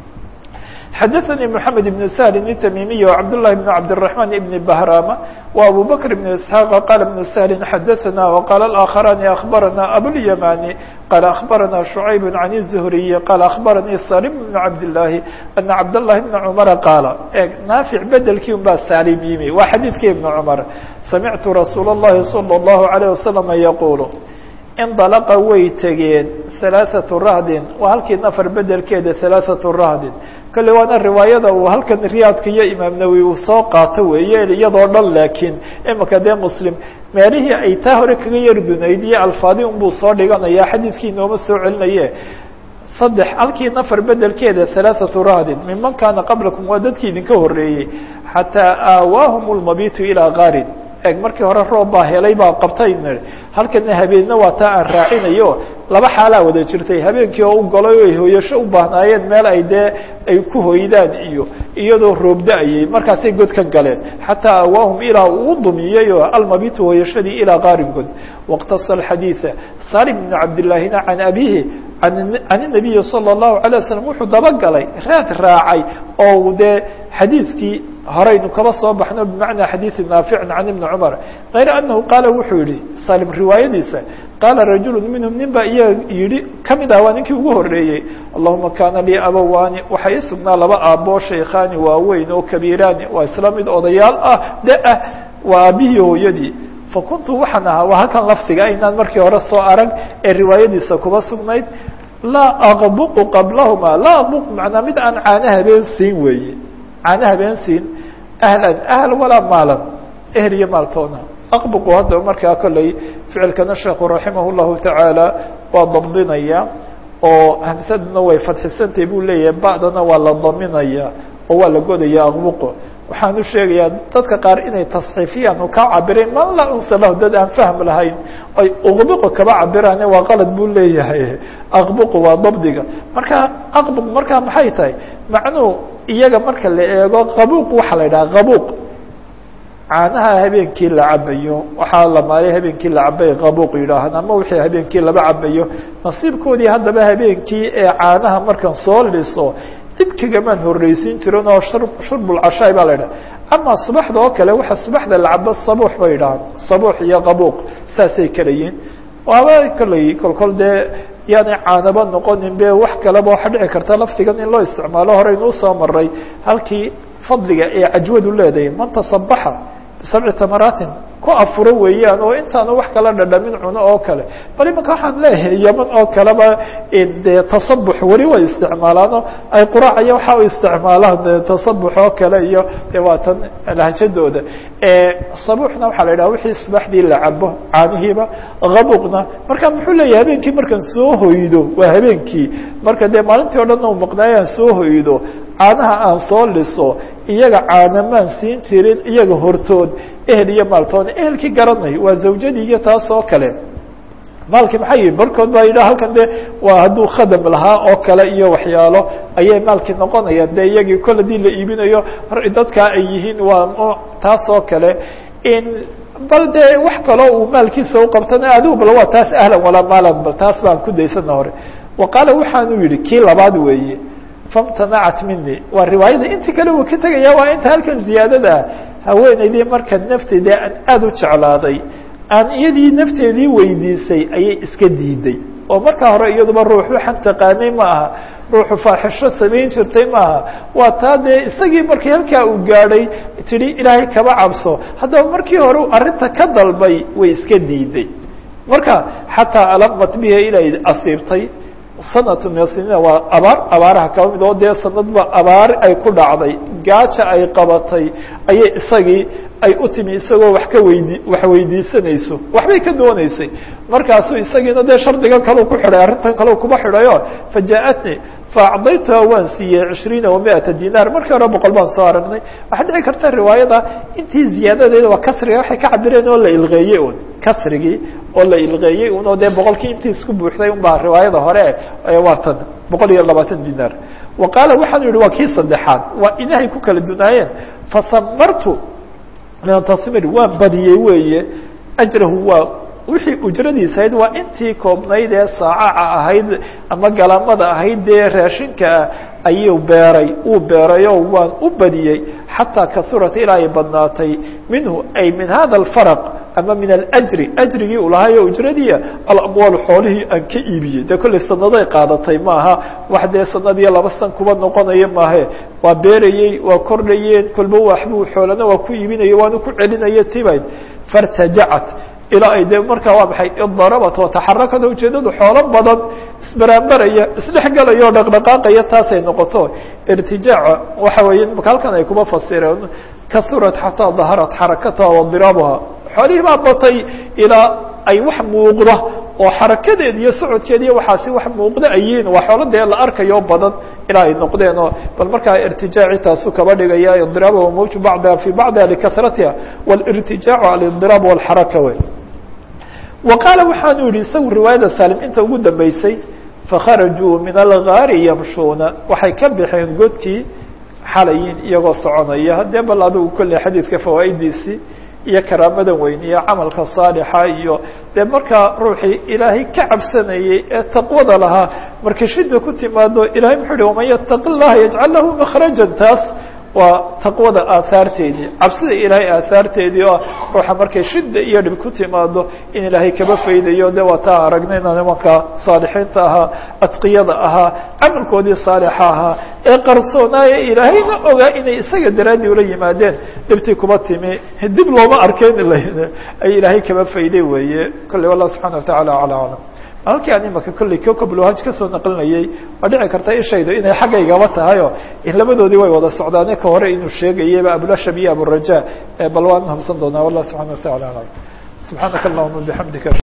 [SPEAKER 1] xadaثnي محamed بن سهل التmimiي وcبداللh بن cبدالرحمن بن بهrاmة وأbو بكر بن اسحاq qال بن سهل xadaثna وqال الآkخران أخبرnا أبواليماني qال أخبرnا شعيب عن الزهري qال أخبرني سالم بن عبداللahi أن cبداللhi بن cمر qاaل e ناaفع bedelkii un baa saalim yimi waa xadيidkii بن cمر سمعت رsuuل اللhi صلى الله عليه وسلم يقuل indalaqa way tegeen halaaثatu rahdin waa halkii nafar bedelkeeda halaaثatu rahdin kolle waana riwaayada uu halkan riyaadka iyo imaam nawi uu soo qaato weeye iyadoo dhan laakiin imika dee muslim meelihii ay taa hore kaga yar dunayd iyo alfaadi unbuu soo dhiganaya xadiidkii inooma soo celinaye saddex halkii nafar bedelkeeda halaaثatu rahdin miman kaana qablakum waa dadkii idinka horeeyey xataa aawaahum lmabitu ilaa gaarin eg markii hore roob baa helay baa qabtay halkana habeenna waa taa aan raacinayo laba xaalaa wada jirtay habeenkii oo u golay o ay hooyasho u baahnaayeen meel ay dee ay ku hoydaan iyo iyadoo roob da-ayay markaasay god ka galeen xataa awaahum ilaa uu dumiyey oo almabitu hooyashadii ilaa qaaringood wاqtasa xadiiثa salim bn cabdillaahina can abihi can الnabiyi salى الlahu عalيه waslm wuxuu dabagalay raad raacay oo dee xadiidkii horaynu kaba soo baxno bimacnaa xadiidi naaficin can ibni cumar kayra anahu qaala wuxuu yihi salim riwaayadiisa qaala rajulu minhum nin baa iyaga yihi kamid ah waa ninkii ugu horeeyey allahuma kaana lii abawani waxaa ii sugnaa laba aaboo shaykhaani waaweyn oo kabiiraani waa isla mid odayaal ah de ah waa aabihii hooyadii fakuntu waxaan ahaa waa halkan lafdiga aynaan markii hore soo arag ee riwaayadiisa kuba sugnayd laa aqbuqu qablahuma laa aqbuq macnaa mid aan caano habeen siin weeye caano habeen siin ahlan ahl walaa maalan ehl iyo maaltoona aqbuqu hadda markaa kolley ficilkana sheekhu raximah llahu tacaala waa dabdinaya oo hamsaduna way fadxisantay buu leeyahay ba'dana waa la daminaya oo waa la godaya aqbuqo waxaan u sheegayaa dadka qaar inay tasxiifiyaan oo kaa cabireen man laa unsa lahu dad aan fahm lahayn ay uqbuqo kaba cabiraane waa qalad buu leeyahay aqbuqu waa dabdiga marka aqbuq markaa maxay tahay macnuhu iyaga marka la eego qabuuq waxaa la yidhaha qabuuq caanaha habeenkii la cabayo waxaa la maalay habeenkii la cabay qabuuq yidhaahaan ama wixii habeenkii laba cabayo nasiibkoodii haddaba habeenkii ee caanaha markan soo liso cid kagamaan horreysiin jirin oo shurbulcashaay baa la yidhaha ama subaxda oo kale waxa subaxda la cabo sabuux bay yidhahaan sabuux iyo qabuuq saasay kala yihin waaba kolley kolkol dee yaanay caanaba noqonin be wax kaleba waxa dhici karta laftigan in loo isticmaalo horeynu usoo maray halkii fadliga ee cajwadu leedahay man tasabaxa bisabci tamaraatin ku afuro weeyaan oo intaanu wax kala dhadhamin cuno oo kale bal imanka waxaan leeyahay yaman oo kaleba dee tasabux weli way isticmaalaano ay quraacaya waxa u isticmaalaan de tasabux oo kale iyo de waa tan lahjadooda sabuuxna waxaa la yidhaha wixii subaxdii la cabo caanihiiba qabuqna marka muxuu leeyahay habeenkii markaan soo hoydo waa habeenkii marka dee maalintii o dhan u maqnaayo aan soo hoydo caanaha aan soo liso iyaga caanamaan siin jirin iyaga hortood ehel iyo maaltoona ehelkii garanay waa zawjadii iyo taas oo kale maalkii maxay yihi barkood baa yidhaha halkan de waa hadduu khadam lahaa oo kale iyo waxyaalo ayay maalkii noqonayaan de iyagii kol hadii la iibinayo dadkaa ay yihiin waa taas oo kale in bal de wax kaloo uu maalkiisa uqabtana adigu bal waa taas ahlan walaa maalan bal taas baan ku daysana hore wa qaala waxaanu yihi kii labaad weeye famtanacat mini waa riwaayada intii kale uu ka tegaya waa inta halkan ziyaadada ah haweenaydii marka nafteeda aan aada u jeclaaday aan iyadii nafteedii weydiisay ayay iska diiday oo markaa hore iyaduba ruux waxaan taqaanay ma aha ruuxu faaxisho samayn jirtay maaha waa taa dee isagii markii halkaa uu gaadhay tidhi ilaahay kaba cabso haddaba markii hore arrinta ka dalbay way iska diiday marka xataa alamat biha ilay asiibtay sanatu min asinina waa abaar abaaraha kaba mid oo dee sanadba abaar ay ku dhacday gaaja ay qabatay ayay isagii ay u timi isagoo wax ka weydi wax weydiisanayso waxbay ka dooneysay markaasuu isagiina dee shardigan kaleu ku xidhay arrintan kaleu kuba xidhayo fajaءatni faacdaytuha waan siiyey cishriina wa miata dinaar markii hore boqol baan soo aragnay waxaa dhici karta riwaayada intii ziyaadadeeda waa kasriga waxay ka cabireen oo la ilqeeyey un kasrigii oo la ilqeeyey un oo dee boqolkii intii isku buuxday un baa riwaayada hore waa tan boqol iyo labaatan dinaar wa qaala waxaanu yihi waa kii saddexaad waa inahay ku kala dunaayeen fasamartu min tasmir waan badiyey weeye ajrahu waa wixii ujradiisa ahayd waa intii koobnayd ee saacaca ahayd ama galamada ahayd dee raashinkaa ayuu beeray uu beerayoo waan u badiyey xataa kasurat ilaa ay badnaatay minhu ay min hada alfaraq ama min alajri ajrigii u lahaayoo ujradiia alamwaal xoolihii aan ka iibiyey dee kollay sanaday qaadatay maaha wax dee sanad iyo laba san kuba noqonaya maahe waa beerayey waa kordhayeen kolba waxbuu xoolana waa ku iibinaya waanu ku celinaya tibayd fartajacat ilaa ay de markaa waa maxay idarabat wataxarakada ujeedadu xoolo badan isbaraanbaraya isdhexgelaya oo dhaqdhaqaaqaya taasay noqoto irtijaaca waxa weeye maka halkan ay kuma fasireen kasurat xataa daharat xarakataha wadiraabuha xoolihii baa batay ilaa ay wax muuqda oo xarakadeed iyo socodkeed iyo waxaasi wax muuqda ayiin waa xoolo dee la arkayo badan ilaa ay noqdeen oo bal markaa irtijaaci taasu kaba dhigaya idiraab mawju bacdiha fi bacdiha likasratiha wاlirtijaacu alidiraab wاlxaraka wey wa qaala waxaanu yihi isagu riwaayada salim inta ugu dambeysay fakharajuu min algaari yamshuuna waxay ka baxeen godkii xalayin iyagoo soconaya dee bal adigu kolley xadiidka fawaa'idiisii iyo karaamadan weyn iyo camalka saalixa iyo dee markaa ruuxii ilaahay ka cabsanayey ee taqwada lahaa marka shida ku timaado ilahay muxuu uhi waman yataqi llaha yajcal lahu makhrajan taas waa taqwada aahaarteedii cabsida ilaahay aahaarteedii oo ruuxa markay shida iyo dhib ku timaado in ilaahay kaba faydayo de waa taa aragnayna nimanka saalixiinta ahaa adqiyada ahaa camalkoodii saalixa ahaa ee qarsoonaaye ilaahayna ogaa inay isaga daraaddii ula yimaadeen dhibtii kuba timi dib looma arkeyn ay ilaahay kaba fayday weeye kolley wallah subxana watacala acla aclam halkii aan imaka kolley kokabulhaj kasoo naqlinayay waa dhici karta ishaydu inay xaggaygaba tahayo in labadoodii way wada socdaane ka hore inuu sheegayaba abulashab iyo aburaja bal waan hubsan doonaa wallah subxana watacala aclam subxaanaka allahuma bixamdika